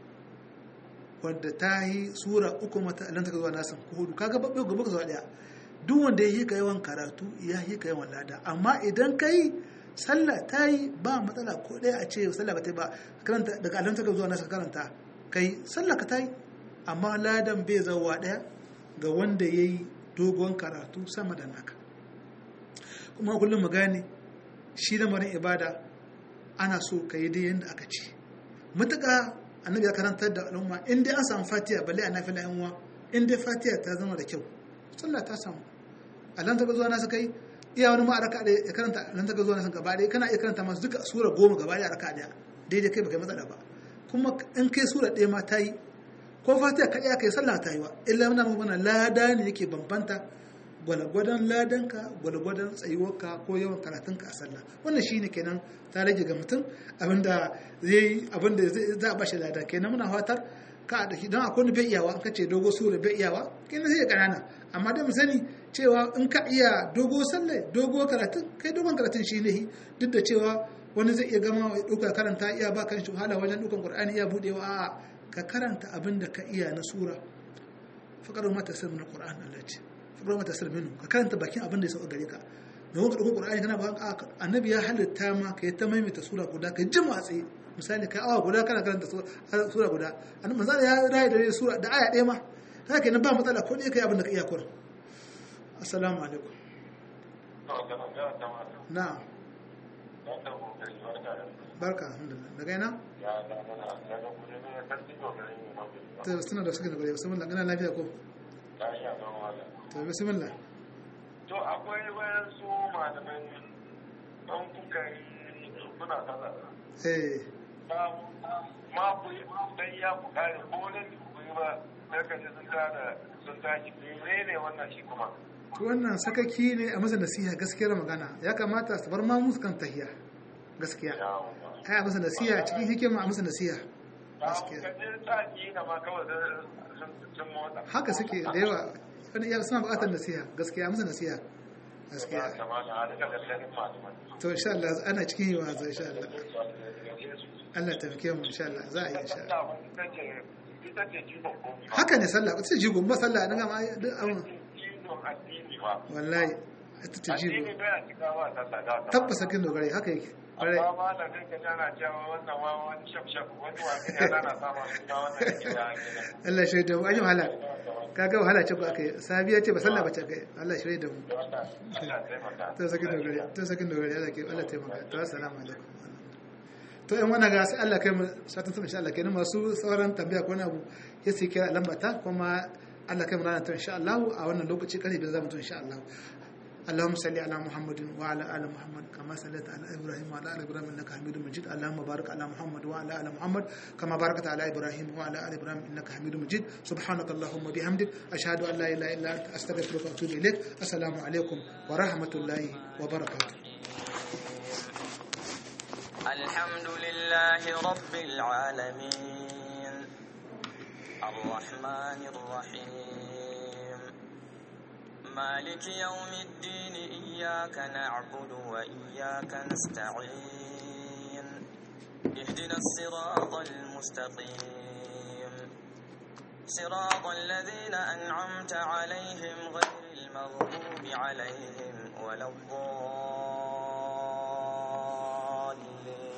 wadda ta yi sura uku mata alanta ka zuwa nasan ko hudu kaga babbe gobe ka zuwa daya duk wanda ya yi ka yawan karatu ya yi ka yawan lada amma idan ka yi sallah ta yi ba matsala ko daya a ce sallah ba ta yi ba karanta daga alanta ka zuwa nasan karanta kai sallah ka ta yi amma ladan bai zawa daya ga wanda ya yi dogon karatu sama da naka kuma kullum mu gane shi lamarin ibada ana so ka yi dai yadda aka ce matuƙa annabi ya karantar da al'umma in dai an samu fatiha balle a nafila yan uwa in dai fatiha ta zama da kyau sallah ta samu alan ta zuwa nasu kai iya wani ma a raka ya karanta alan ta zuwa nasu gaba ɗaya kana iya karanta masu duka sura goma gaba ɗaya a raka ɗaya daidai kai baka matsala ba kuma in kai sura ɗaya ma ta yi ko fatiha kaɗai aka yi sallah ta yi wa illa muna mana lada ne yake bambanta gwalgwadon ladanka gwalgwadon tsayuwarka ko yawan karatunka a sallah wannan shine kenan ta rage ga mutum abinda zai abinda za a bashi lada kenan muna fatar ka da don akwai wani bai iyawa an kace dogo sura bai iyawa kenan sai ya kanana amma da mu sani cewa in ka iya dogo sallah dogo karatun kai dogon karatun shi ne duk da cewa wani zai iya gama ya ɗauka karanta iya ba kan shi wahala wajen ɗaukan qur'ani iya budewa a'a ka karanta abin da ka iya na sura faqaru mata sirrin qur'an Allah ce faqaru mata sirrin ka karanta bakin abin da ya sauka gare ka don ka ɗauko qur'ani kana ba annabi ya halitta ma ka yi ta maimaita sura guda ka jima tsaye misali kai awa guda kana karanta sura guda annabi manzo ya rayu da sura da aya ɗaya ma haka kenan ba matsala ko ne kai abin da ka iya kurin assalamu alaikum na'am barka alhamdulillah daga ina to suna da suke da gure bismillah kana lafiya ko to bismillah to akwai wayan su malaman don kuka yi kuna kaza eh ma ku yi dan ya ku kare ko ne ku yi ba sai ka ji sun tada sun tashi ne ne wannan shi kuma to wannan sakaki ne a masa nasiha gaskiyar magana ya kamata su bar ma musu kan tahiya gaskiya ai a masa nasiha cikin hikima a masa nasiha gaskiya haka suke da yawa wani iya suna bukatar nasiha gaskiya masa nasiha gaskiya to insha Allah ana cikin yi wa insha Allah Allah ta fike mu insha Allah za a yi insha Allah sallah ita ce ita ce jigon komi ba haka ne sallah sai jigo ba sallah dan ga ma duk abin jigon addini ba wallahi ita ta jigo addini bai a cika ba sallah da ta tabbasa kin dogare haka yake kwarai amma ma da kai ka jana cewa wannan ma wani shaf shaf wani wani ya lana sama suna wannan da ke da ake Allah shi da mu an yi wahala kaga wahala ce ba kai sabiya ce ba sallah ba ce kai Allah shi da mu Allah taimaka to sakin dogare to sakin dogare Allah ke Allah taimaka to assalamu alaikum to in wannan ga sai Allah kai mu satin sama insha Allah kenan masu sauran tambaya ko wani abu ya sai kira lambata kuma Allah kai mu ranar ta insha Allah a wannan lokaci kare da zamu to insha Allah اللهم صل على محمد وعلى ال محمد كما صليت على ابراهيم وعلى ال ابراهيم انك حميد مجيد اللهم بارك على محمد وعلى ال محمد كما باركت على ابراهيم وعلى ال ابراهيم انك حميد مجيد سبحانك اللهم وبحمدك اشهد ان لا اله الا انت استغفرك واتوب اليك السلام عليكم ورحمه الله وبركاته الحمد لله رب العالمين الرحمن الرحيم مالك يوم الدين إياك نعبد وإياك نستعين اهدنا الصراط المستقيم صراط الذين أنعمت عليهم غير المغضوب عليهم ولا الضالين